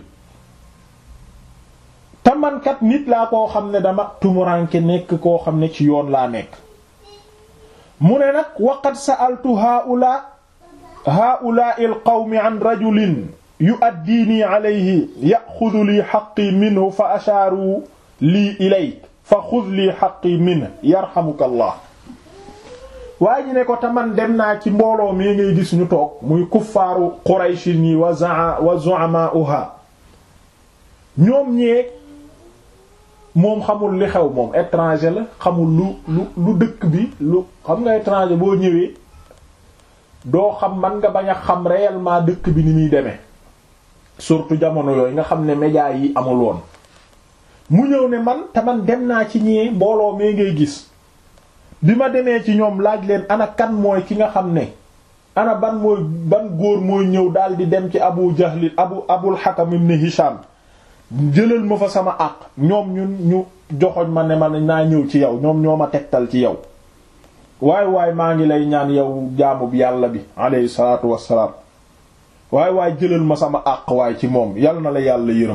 te mankat nit laa koo xam ne dama tumuranke nekk koo xam ne ci yoon laa nekk mu ne nag waqad sa'altu haula haula'i alqawmi an rajulin yu'addini alayhi ya'khudhu li haqqi minhu fa ashaaru lii ilayk fa xud lii haqqi minhu yarhamuka allah waa ji ne ko taman dem naa ci mbooloo mi ngay gis ñu toog muy kuffaaru qurayshin yi wa za wa zu'ama'uha ñoom ñee moom xamul li xew moom étranger la xamul lu lu lu dëkk bi lu xam nga étranger boo ñëwee doo xam man nga bañ a xam réellement dëkk bi ni muy demee surtout jamono yooyu nga xam ne médias yi amul woon mu ñëw ne man te man dem naa ci ñee mbooloo mee ngay gis bi ma demee ci ñoom laaj leen ana kan mooy ki nga xam ne ana ban mooy ban góor mooy ñëw daal di dem ci abu jahlin abu abul hakam ibn hisham jëlal ma fa sama àq ñoom ñun ñu joxoñ ma ne ma naa ñëw ci yow ñoom ñoo ma tegtal ci yow waay waay maa ngi lay ñaan yow jaamub yàlla bi alayhi salaatu wassalaam waay waay jëlal ma sama àq waay ci moom yal na la yàlla yërëm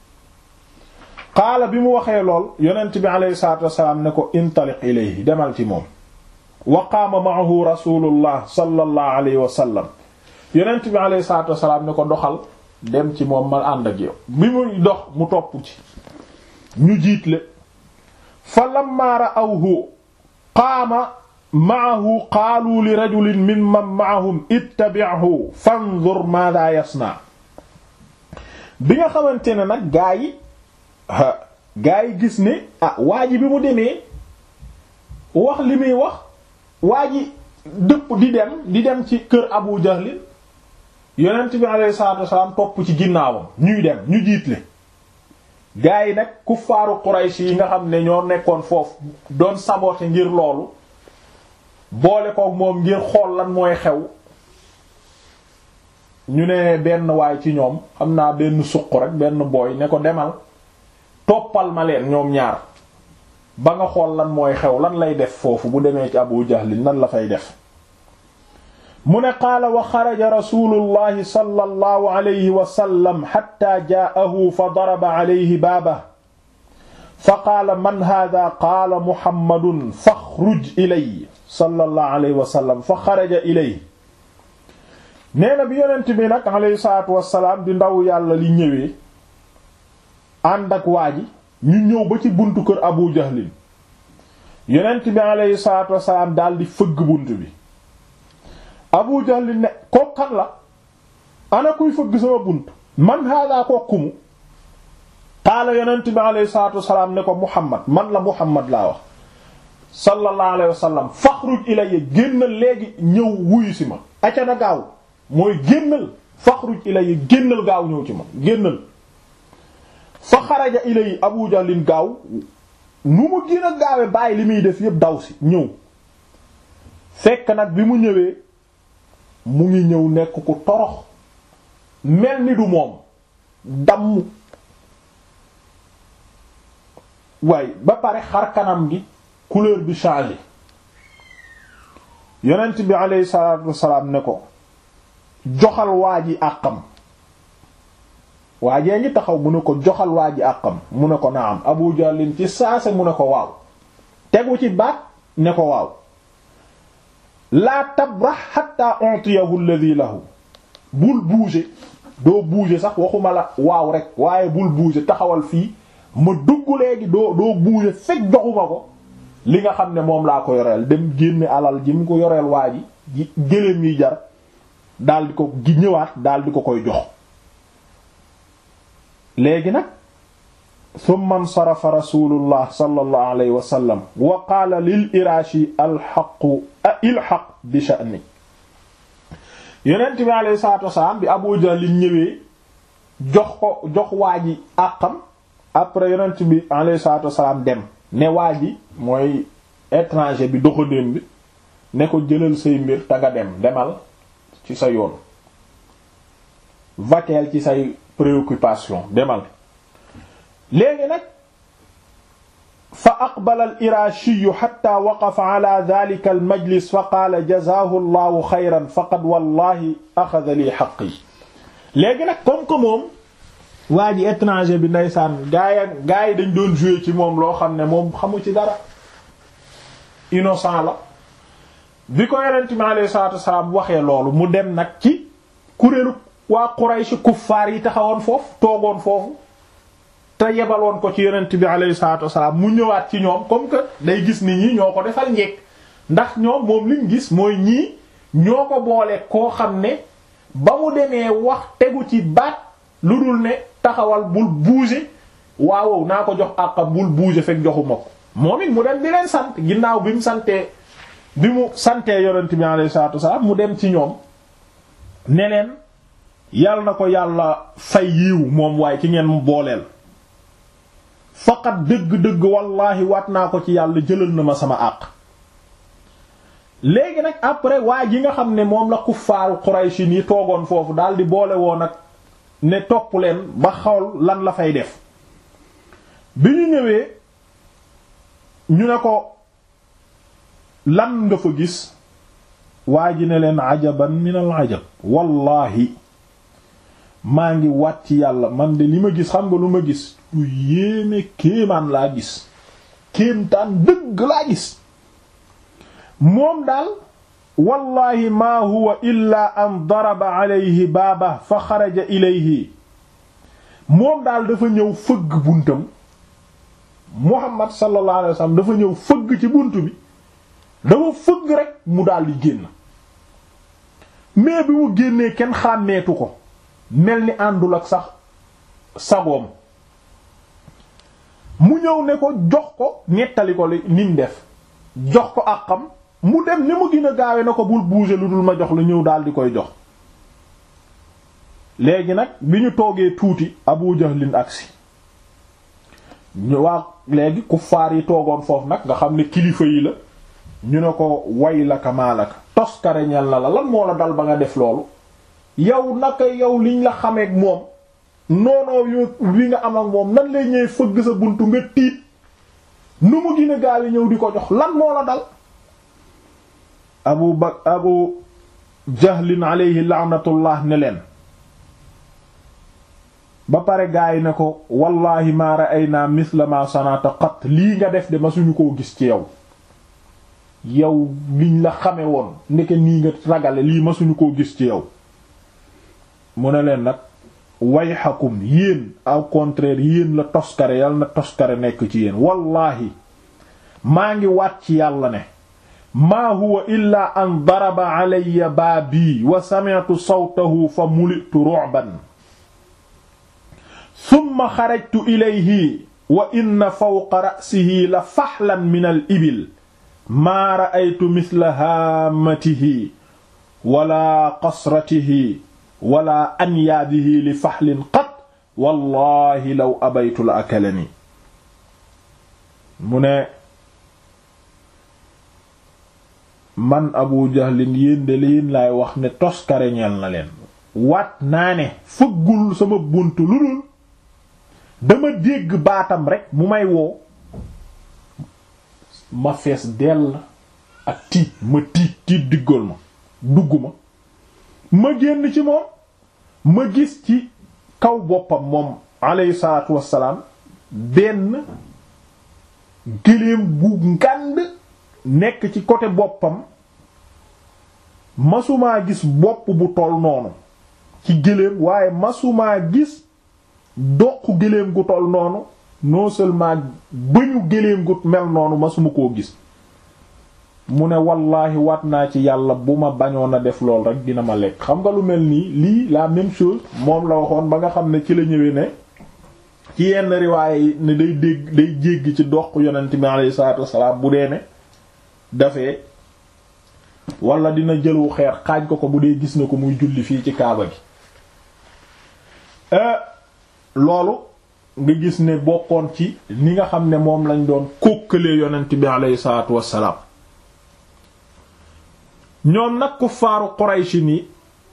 qaala bi mu waxee lool yonent bi alayhi salaatu wassalaam ne ko intaliq ilayhi demal ci moom wa qaama ma'ahu rasulullah sallallahu alayhi wa sallam yonent bi alayhi salaatu wassalaam ne ko doxal dem ci moom ma ànd ak yow bi muy dox mu topp ci ñu jiitle fa lamma ra'awhu qaama ma'ahu qaalu li rajulin mimman ma'ahum ittabi'hu fanzur maadha yasna bi nga xamante ne nag gaa yi gaa yi gis ne ah waa ji bi mu demee wax li muy wax waa ji dëpp di dem di dem ci kër Abu Jahlin yonent bi alayhi salaatu wasalaam topp ci ginnaawam ñuy dem ñu jiitle gaa yi nag kuffaaru Quraysh yi nga xam ne ñoo nekkoon foofu doon saboter ngir loolu boole koog moom ngir xool lan mooy xew ñu ne benn waay ci ñoom xam naa benn suq rek benn booy ne ko demal toppal ma leen ñoom ñaar ba nga xool lan mooy xew lan lay def foofu bu demee ci Abu Jahlin lan la fay def mu ne qaala wa xaraja rasulullahi sallallahu alayhi wa sallam hatta jaa'ahu fa daraba alayhi baabahu fa qaala man haadaa qaala muhammadun faxruj ilayya sallallahu alayhi wa sallam fa xaraja ilayhi nee na bi yonent bi nag alayhi salaatu wa salaam di ndaw yàlla li ñëwee ànd ak waa ji ñu ñëw ba ci buntu kër Abu Jahlin yonent bi alayhi salaatu wa salaam daal di fëgg buntu bi. Abu Jahl ne ko kan la ana kuy fëgg sama bunt man hada ko kumu qaala yonent bi alayhi salaatu wasalaam ne ko Muhammad man la Muhammad laa wax sallallahu alayhi wa sallam faxruj ilayya génnal léegi ñëw wuyu si ma aca na gaaw mooy génnal faxruj ilayya génnal gaaw ñëw ci ma génnal fa xaraja ilayhi Abu Jahlin gaaw nu mu gën a gaawe bàyyi li muy def yépp daw si ñëw fekk nag bi mu ñëwee mu ngi ñëw nekk ku torox mel ni du moom damm waaye ba pare xar kanam gi couleur bi changé yonent bi aleyhi salaatu wasalaam ne ko joxal waa ji àqam waajee ngi taxaw mu ne ko joxal waa ji àqam mu ne ko naam Abu Jahlin ci saase mu ne ko waaw tegu ci baat ne ko waaw laa tabrax xatta ontiyahu alladhi lahu bul bouger doo bouger sax waxuma la waaw rek waaye bul bouger taxawal fii ma dugg léegi doo doo bouger fekk joxuma ko li nga xam ne moom laa ko yoreel dem génne alal ji mu ko yoreel waa ji ji gëléem yi jar daal di ko gi ñëwaat daal di ko koy jox léegi nag summa nsarafa rasulullah sallallahu alayhi wa sallam wa qaala lil iraashi alxaqu ilxaq bi sha'ni yonent bi alayhi salaatu wasalaam bi Abu Jahl ñëwee jox ko jox waa ji àqam après yonent bi alayhi salaatu wassalaam dem ne waa ji mooy étranger bi doxandéem bi ne ko jëlal say mbir te nga dem demal ci sa yoon vateel ci say préoccupation demal léegi nag fa aqbala al irashiyu xatta waqafa ala dalika al majlis fa qaala jazaahu llahu xayran faqad wallahi axada li xaqi léegi nag comme que moom waa ji étranger bi ndeysaan gaay gaa yi dañ doon jouer ci moom loo xam ne moom xamu ci dara innocent la bi ko yonent mi alayhi salaatu wasalaam waxee loolu mu dem nag ci kuréelu waa Quraysh kuffaar yi taxawoon foofu toogoon foofu te yebaloon ko ci yonent bi alayhi salaatu wasalaam mu ñëwaat ci ñoom comme que day gis ni ñi ñoo ko defal njekk ndax ñoom moom liñ gis mooy ñii ñoo ko boole koo xam ne ba mu demee wax tegu ci baat lu dul ne taxawal bul bouger waawow naa ko jox àqam bul bouger fekk joxuma ko moom it mu dem di leen sant ginnaaw bi mu santee bi mu santee yonent bi alayhi salaatu wasalaam mu dem ci ñoom ne leen yàlla na ko yàlla fay yiiw moom waaye ci ngeen mu booleel faqat dëgg-dëgg wallaahi waat naa ko ci yàlla jëlal na ma sama àq léegi nag après waa ji nga xam ne moom la kuffaaru Qurayshi yi toogoon foofu daal di boole woon nag ne topp leen ba xawal lan la fay def bi ñu ñëwee ñu ne ko lan nga fa gis waa ji ne leen ajaban min al ajab wallahi maa ngi wàcc yàlla man de li ma gis xam nga lu ma gis lu yéeme kéemaan laa gis kéemtaan dëgg laa gis moom daal wallahi maa huwa illa an daraba alayhi baaba fa xaraja ilayhi moom daal dafa ñëw fëgg buntam muhammad sallallahu alayhi wasallam dafa ñëw fëgg ci bunt bi dafa fëgg rek mu daal di génn mais bi mu génnee kenn xàmmeetu ko mel ni àndul ak sax sagoom mu ñëw ne ko jox ko nettali ko li nim def jox ko àqam mu dem ni mu gën a gaawe na ko bul bouger lu dul ma jox la ñëw daal di koy jox léegi nag bi ñu toogee tuuti Abu Jahlin agsi ñu waa léegi kuffaar yi toogoon foofu nag nga xam ne kilifa yi la ñu ne ko way laka maalaka toskare ñel na la lan moo la dal ba nga def loolu yow naka yow liñ la xameek moom noonoo yo wi nga am ak moom nan lay ñëw fëgg sa buntu nga tiit nu mu gën a gaaw yi ñëw di ko jox lan moo la dal abu ba abu jahlin alayhi laanatullah ne leen ba pare gaa yi ne ko wallahi ma ra'ayna mithla ma sanata qat lii nga def de ma suñu koo gis ci yow yow liñ la xame woon ndeke nii nga ragale lii ma suñu koo gis ci yow mu ne leen nag wayxakum yéen au contraire yéen la toskare yàlla na toskare nekk ci yéen wallahi maa ngi waat ci yàlla ne maa huwa illa an daraba alayya baabii wa sami'tu sawtahu fa mulitu ru'ban thumma xarajtu ilayhi wa inna fawqa ra'sihi la faxlan min al ibil maa ra'aytu mithla haamatihi wala qasratihi wala anyaadihi li faxlin qat wallahi law abaytu la akalani mu ne man abu jahlin yéen de yéen laay wax ne toskare ñeel na leen waat naa ne fëggul sama bunt lu dul dama dégg baatam rek mu may woo ma fees dell ak tiit ma tiit tiit diggal ma dugg ma ma génn ci moom ma gis ci kaw boppam moom alayhi salaatu wassalaam benn gëléem gu ngànd nekk ci côté boppam masumaa gis bopp bu toll noonu ci gëléem waaye masumaa gis doq gëléem gu toll noonu non seulement bëñu gëléem gu mel noonu masuma koo gis mu ne wallaahi waat naa ci yàlla bu ma bañoon a def lool rek dina ma lekk xam nga lu mel nii lii la même chose moom la waxoon ba nga xam ne ci la ñëwee ne ci yenn riwaaye yi ne day dégg day jéggi ci doq yonent bi alayhi salaatu wassalaam bu dee ne dafee wala dina jëlu xeer xaaj ko ko bu dee gis na ko muy julli fii ci kaaba gi loolu nga gis ne bokkoon ci ni nga xam ne moom lañ doon kókkalee yonent bi aleyhi salaatu wassalaam ñoom nag kuffaaru Quraysh ni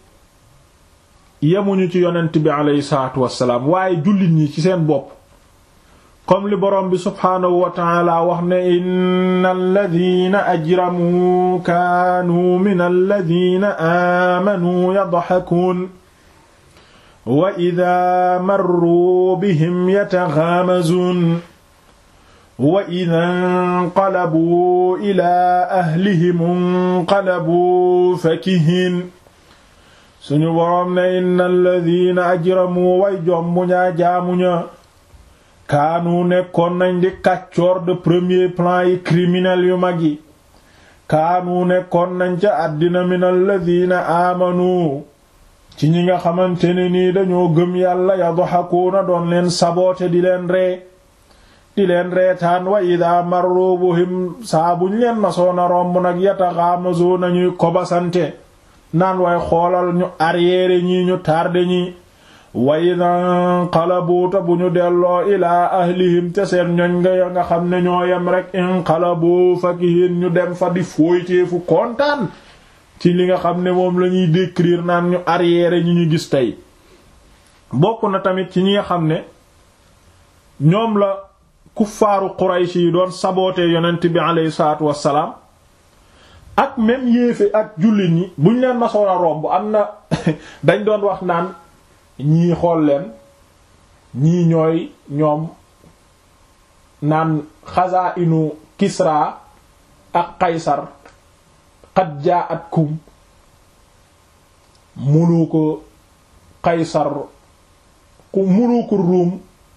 yemuñu ci yonent bi aleyhi salaatu wassalaam waaye jullit ñi ci seen bopp comme li boroom bi subhaanahu wa taala wax ne inna alladina ajramuu kaanuu min alladina aamanuu yadxakuun wa ida marruu bihim yataxaamazuun wa ida nqalabuu ilaa ahlihim nqalabuu fakihiin suñu boroom ne inna alladina ajramuu way jombu ñaa jaamuña kaanu nekkoon nañ di kàccoor de premier plan yi criminel yu mag yi kaanu nekkoon nañ ca àddina min alladina aamanu ci ñi nga xamante ne nii dañoo gëm yàlla yadhakuuna doon leen saboote di leen ree di leen reetaan wa ida marru bihim saa buñ leen masoona romb nag yataxaamazu nañuy kobasante naan way xoolal ñu arrière ñi ñu tardé ñi wa ida nqalabuuta bu ñu delloo ilaa ahlihim te seen ñoñ nga nga xam ne ñoo yem rek inqalabu fakihin ñu dem fa di fooyteefu kontaan ci li nga xam ne moom lañuy décrire naan ñu arrière ñi ñu gis tey bokk na tamit ci ñi nga xam ne ñoom la kuffaaru Quraysh yi doon saboote yonent bi aleyhi salaatu wassalaam ak même yéefe ak jullit ñi buñ leen masoon a romb am na dañ doon wax naan ñii xool leen ñii ñooy ñoom naan xasaa inu Kisra ak Qaysar qad jaa'atkum muluku Qaysar ku muluku Ruum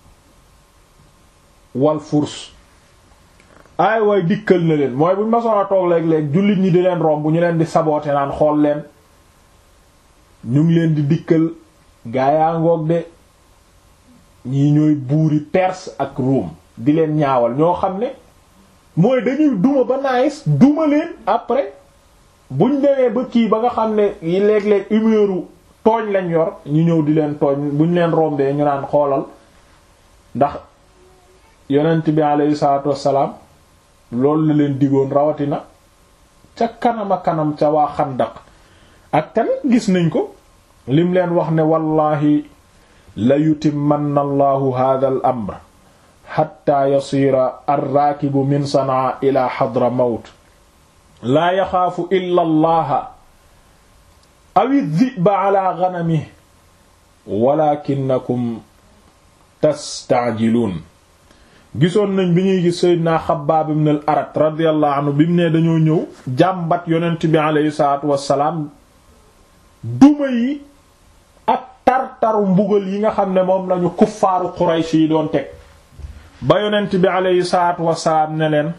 wal Furs ay way dikkal na leen mooy buñ masoon a toog léeg-léeg jullit ñi di leen romb ñu leen di saboote naan xool leen ñu ngi leen di dikkal gaayaa ngoog de ñii ñooy buuri Perse ak Ruum di leen ñaawal ñoo xam ne mooy dañuy duma ba naayis duma leen après buñ demee ba kii ba nga xam ne yi léeg-léeg humeuru tooñ lañ yor ñu ñëw di leen tooñ buñ leen rombee ñu naan xoolal ndax yonent bi alayhi salaatu wassalaam loolu la leen digoon rawatina ca kanama kanam ca waa xandaq ak tamit gis nañ ko lim leen wax ne wallahi la yutimmanna allahu hadha al amr hatta yasira arraakibu min sanaa ila xadra mawt laa yaxaafu illa allaha awi dhiba ala ganamihi walakinakum tastaajiluun gisoon nañ bi ñuy gis Seydina Xabbaab ibn al Arat radiyallahu anhu bi mu ne dañoo ñëw jàmbat yonent bi aleyhi salaatu wassalaam duma yi ak tar-taru mbugal yi nga xam ne moom lañu kuffaaru Quraysh yi doon teg ba yonent bi aleyhi salaatu wassalaam ne leen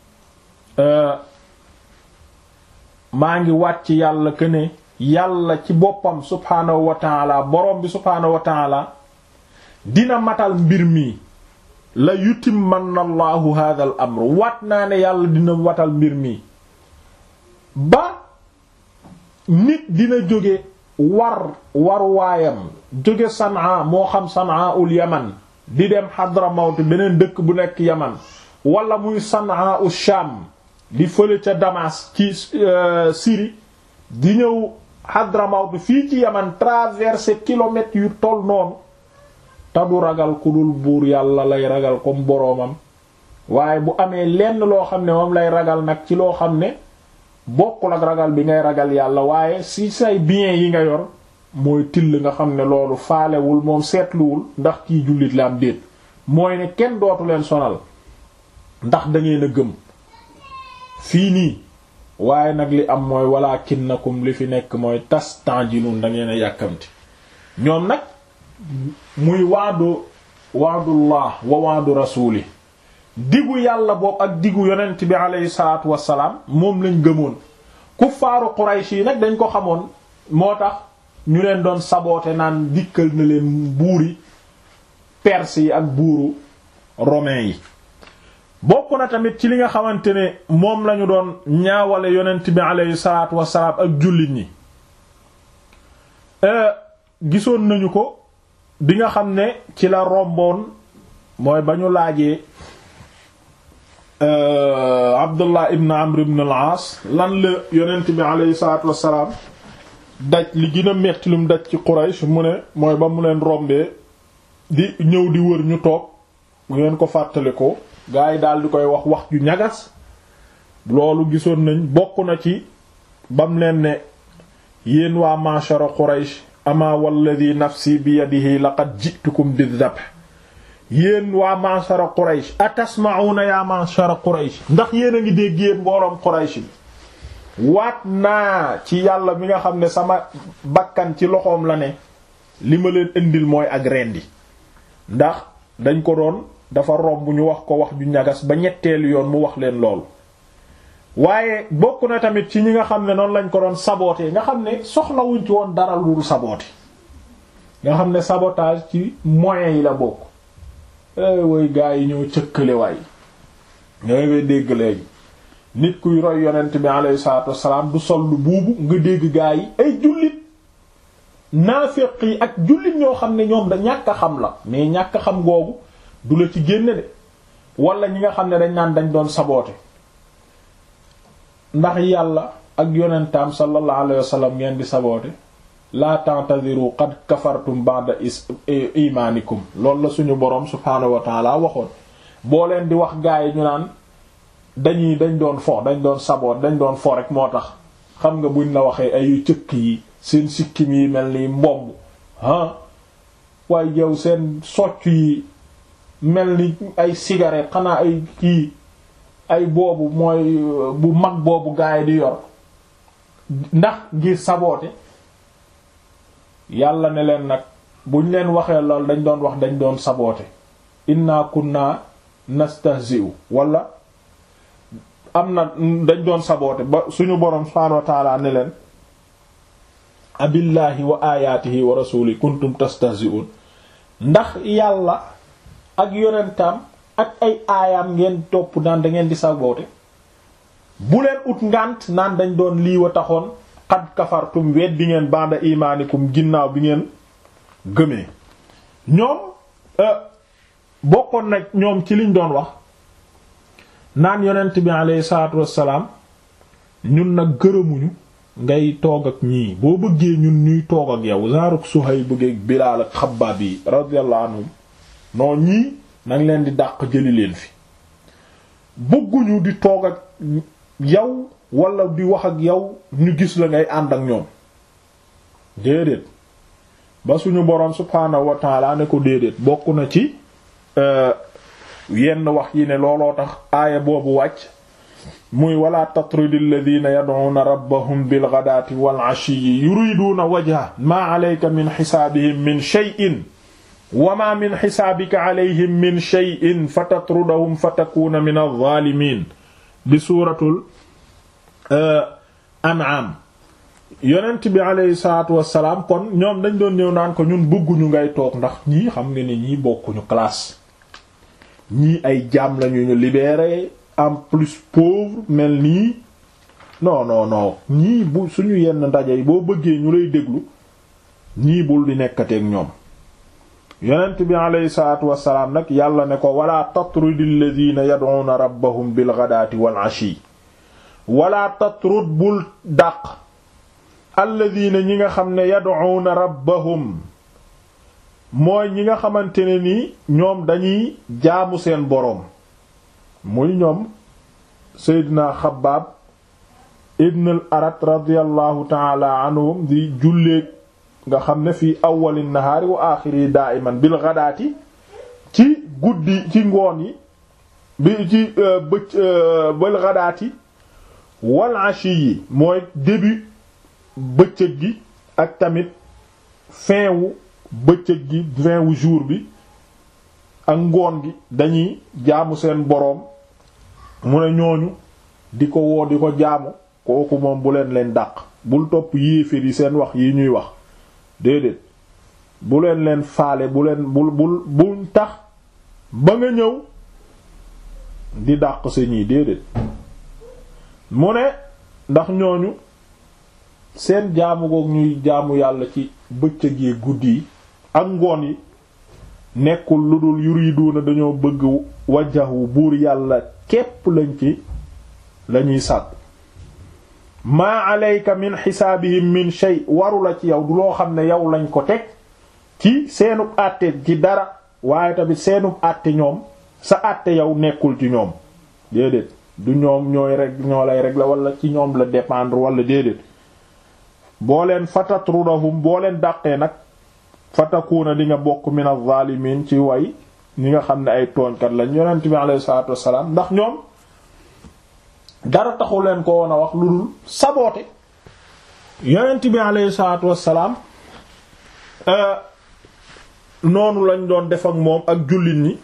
maa ngi wàcc yàlla que ne yàlla ci boppam subhaanahu wa taala borom bi subhaanahu wa taala dina matal mbir mi la yutimmanna allahu hadha al amr wat naa ne yàlla dina watal mbir mi ba nit dina jóge war war waayam jóge sanaa moo xam sanaa ul yaman di dem Hadramawt beneen dëkk bu nekk yaman wala muy sanaa ul sham di fële ca Damas ci Syrie di ñëw Hadramawt fii ci yaman traverser kilomètres yu toll noonu te du ragal ku dul buur yàlla lay ragal comme boroomam waaye bu amee lenn loo xam ne moom lay ragal nag ci loo xam ne bokkul ak ragal bi ngay ragal yàlla waaye si say biens yi nga yor mooy till nga xam ne loolu faalewul moom seetluwul ndax kii jullit la am déet mooy ne kenn dootu leen sonal ndax dangeen a gëm fii nii waaye nag li am mooy walaakinnakum li fi nekk mooy tastanjilun dangeen a yàkkamti ñoom nag muy waadu waadullah wa waadu rasuli digu yàlla boobu ak digu yonent bi aleyhi salaatu wassalaam moom lañ gëmoon kuffaaru Quraysh yi nag dañ ko xamoon moo tax ñu leen doon saboote naan dikkal na leen buuri perse yi ak buuru romain yi bokk na tamit ci li nga xamante ne moom lañu doon ñaawale yonent bi aleyhi salaatu wassalaam ak jullit ñi gisoon nañu ko bi nga xam ne ci la romboon mooy ba ñu laajee Abdullah ibn Amr ibn al-As lan la yonent bi aleyhi salaatu wassalaam daj li gën a metti lu mu daj ci Quraysh mu ne mooy ba mu leen rombee di ñëw di wër ñu toog mu ngeen ko fàttale ko gaa yi daal di koy wax wax ju ñagas loolu gisoon nañ bokk na ci bam leen ne yéen waa mashara Quraysh ama walladi nafsi bi yadihi laqad ji'tukum bidhabh yéen waa mashara Quraysh atasma'una ya mashara Quraysh ndax yéen a ngi dégg yéen mbooloom Quraysh bi waat naa ci yàlla mi nga xam ne sama bakkan ci loxoom la ne li ma leen indil mooy ak rendi ndax dañ ko doon dafa romb ñu wax ko wax ju ñagas ba ñetteelu yoon mu wax leen loolu waaye bokk na tamit ci ñi nga xam ne noonu lañ ko doon saboter nga xam ne soxlawuñ ci woon dara lu dul saboter nga xam ne sabotage ci moyens yi la bokk way gaa yi ñoo cëkkale waay ñooy ngay dégg léegi nit kuy roy yonent bi alayhi salaatu wassalaam du sol lu buubu nga dégg gaa yi ay jullit naaféq yi ak jullit ñoo xam ne ñoom da ñàkk a xam la mais ñàkk a xam googu du la ci génne de wala ñi nga xam ne dañ naan dañ doon saboote ndax yàlla ak yonentam sallallahu alayhi wasallam ngeen di saboote la ta'tadiru qad kafartum ba'da imanikum loolu la suñu boroom subhaanahu wa ta'ala waxoon boo leen di wax gaa yi ñu naan dañuy dañ doon fo dañ doon saboot dañ doon fo rek moo tax xam nga buñ la waxee ay cëkk yi seen sikkim yi mel ni mbomb ah waaye yow seen socc yi mel ni ay cigarette xanaa ay kii ay boobu mooy bu mag boobu gaay di yor ndax ngir saboote yàlla ne leen nag buñ leen waxee lool dañ doon wax dañ doon saboote inna kunna nastahzi'u wala am na dañ doon saboote ba suñu boroom subhaanahu wa ta'ala ne leen abillahi wa ayatihi wa rasuli kuntum tastahzi'un ndax yàlla ak yonentam ak ay aayaam ngeen topp naan da ngeen di saboote bu leen ut ngànt naan dañ doon lii wa taxoon xad kafartum weet bi ngeen banda imaanikum ginnaaw bi ngeen gëmee ñoom bokkoon nag ñoom ci liñ doon wax naan yonent bi alayhi salaatu wassalaam ñun nag gërëmuñu ngay toog ak ñii boo bëggee ñun ñuy toog ak yow zaaruk Suhayb bëggeeg Bilaal ak Xabbaab yi radiyallahu anhum non ñii nang leen di dàq jëli leen fi bëgguñu di toog ak yow wala di wax ak yow ñu gis la ngay ànd ak ñoom déedéet ba suñu boroom subhaanahu wa ta'ala ne ko déedéet bokk na ci yenn wax yi ne looloo tax aaya boobu wàcc muy wala tatrudi alladhina yad'una rabbahum bil ghadati wal 'ashiyyi yuriduna wajha ma 'alayka min hisaabihim min shay'in wa ma min hisaabika 'alayhim min shay'in fatatrudahum fatakuna min adh-dhalimin bi suuratul an'am yonent bi alayhi salaatu wassalaam kon ñoom dañ doon ñëw naan ko ñun bëgguñu ngay toog ndax ñii xam nga ni ñii bokkuñu classe ñii ay jaam lañu ñu libéré en plus pauvre mel nii non non non ñii bu suñu yenn ndaje yi boo bëggee ñu lay déglu ñii bul di nekkateeg ñoom yonent bi alayhi salaatu wassalaam nag yàlla ne ko wala tatrudil ladina yad'una rabbahum bil ghadati wal ashi wala tatrud bul dàq alladina ñi nga xam ne yad'una rabbahum mooy ñi nga xamante ne ni ñoom dañuy jaamu seen boroom muy ñoom Seydina Xabbaab ibn al arat radiyallahu taala anhum di julleeg nga xam ne fii awwali nahaari wa aaxiri daa'iman bil ghadaati ci guddi ci ngoon yi bi ci bëcc bil ghadaati wal ashi yi mooy début bëccëg gi ak tamit fin wu bëccëg gi fin wu jour bi ak ngoon gi dañuy jaamu seen boroom mu ne ñooñu di ko woo di ko jaamu kooku moom bu leen leen dàq bul topp yéeféer yi seen wax yi ñuy wax déedéet bu leen leen faale bu leen bul bul bul tax ba nga ñëw di dàq sa ñii déedéet mu ne ndax ñooñu seen jaamu goog ñuy jaamu yàlla ci bëccëg yi guddi yi ak ngoon yi nekkul lu dul yuriduuna dañoo bëgg wajjahu buur yàlla képp lañ ci lañuy sàkku maa alayka min xisaabihim min shay waru la ci yow du loo xam ne yow lañ ko teg ci seenub àtte ci dara waaye tamit seenub àtte ñoom sa àtte yow nekkul ci ñoom déedéet du ñoom ñooy rek ñoo lay rek la wala ci ñoom la dépendre wala déedéet boo leen fatatrudahum boo leen dàqee nag fatakuuna di nga bokk min az-zalimin ci way ñi nga xam ne ay tooñkat lañ yonent bi alayhi salaatu wassalaam ndax ñoom dara taxu leen ko woon a wax lu dul saboote yonent bi alayhi salaatu wassalaam noonu lañ doon def ak moom ak jullit ñi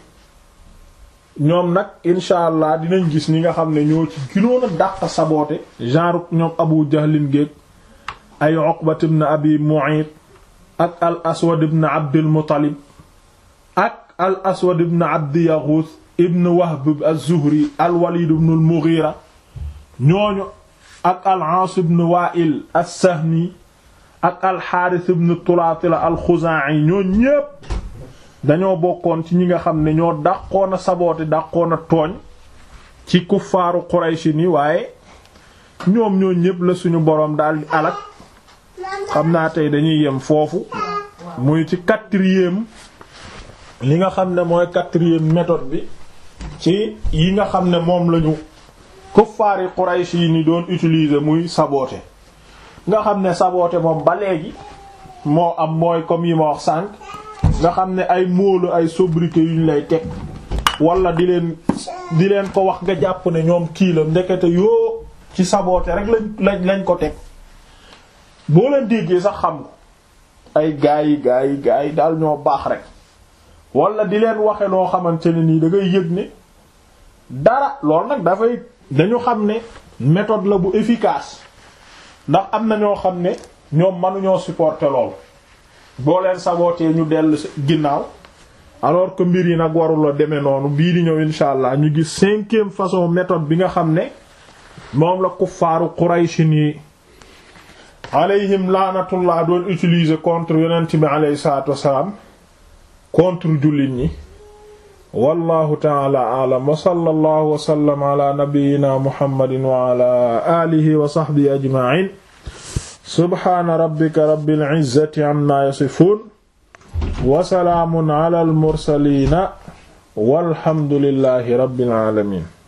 ñoom nag incha allah dinañ gis ñi nga xam ne ñoo ci ginoon a dàq saboote genre ñoom Abu Jahlin géeg ay Uqbat ibn Abi Mu'ayt ak al Aswad ibn Abdul Muttalib ak al Aswad ibn Abdi Yaghuth ibn Wahb az-Zuhri al Walid ibn al Mughira ñooñu ak al Aas ibn Wa'il as-Sahmi ak al Harith ibn Tulatila al Khuzaa'i ñoo ñépp dañoo bokkoon ci ñi nga xam ne ñoo dàqoon a saboote dàqoon a tooñ ci kuffaaru Quraysh ni waaye ñoom ñoo ñépp la suñu boroom daal di alak xam naa tey dañuy yem foofu muy ci quatrième li nga xam ne mooy quatrième méthode bi ci yi nga xam ne moom lañu kuffaari Quraysh yi ni doon utiliser muy saboote nga xam ne saboote moom ba léegi moo am mooy comme yi ma wax sànq nga xam ne ay móolu ay sobriquet yuñ lay teg wala di leen di leen ko wax nga jàpp ne ñoom kii la ndekete yoo ci saboote rek lañ lañ lañ ko teg boo leen déggee sax xam ko ay gaa yi gaa yi gaa yi daal ñoo baax rek wala di leen waxe loo xamante ne nii da ngay yëg ne dara loolu nag dafay dañu xam ne méthode la bu efficace ndax am na ñoo xam ne ñoom mënuñoo supporter lool boo leen sabootee ñu dellu ginnaaw alors que mbir yi nag warula demee noonu bii di ñëw insha allah ñu gis cinquième façon méthode bi nga xam ne moom la kuffaaru Quraysh yi alayhim laanatullah doon utiliser contre yonent bi alayhi salaatu wassalaam contre jullit ñi wallahu taala aalam wa sallallahu wa sallam ala nabiyyina muhammadin wa ala alihi wa sahbihi ajma'in subhaana rabbika rabbil izzati amma yasifun wa salaamun ala al mursaliina walhamdulillahi rabbil alamin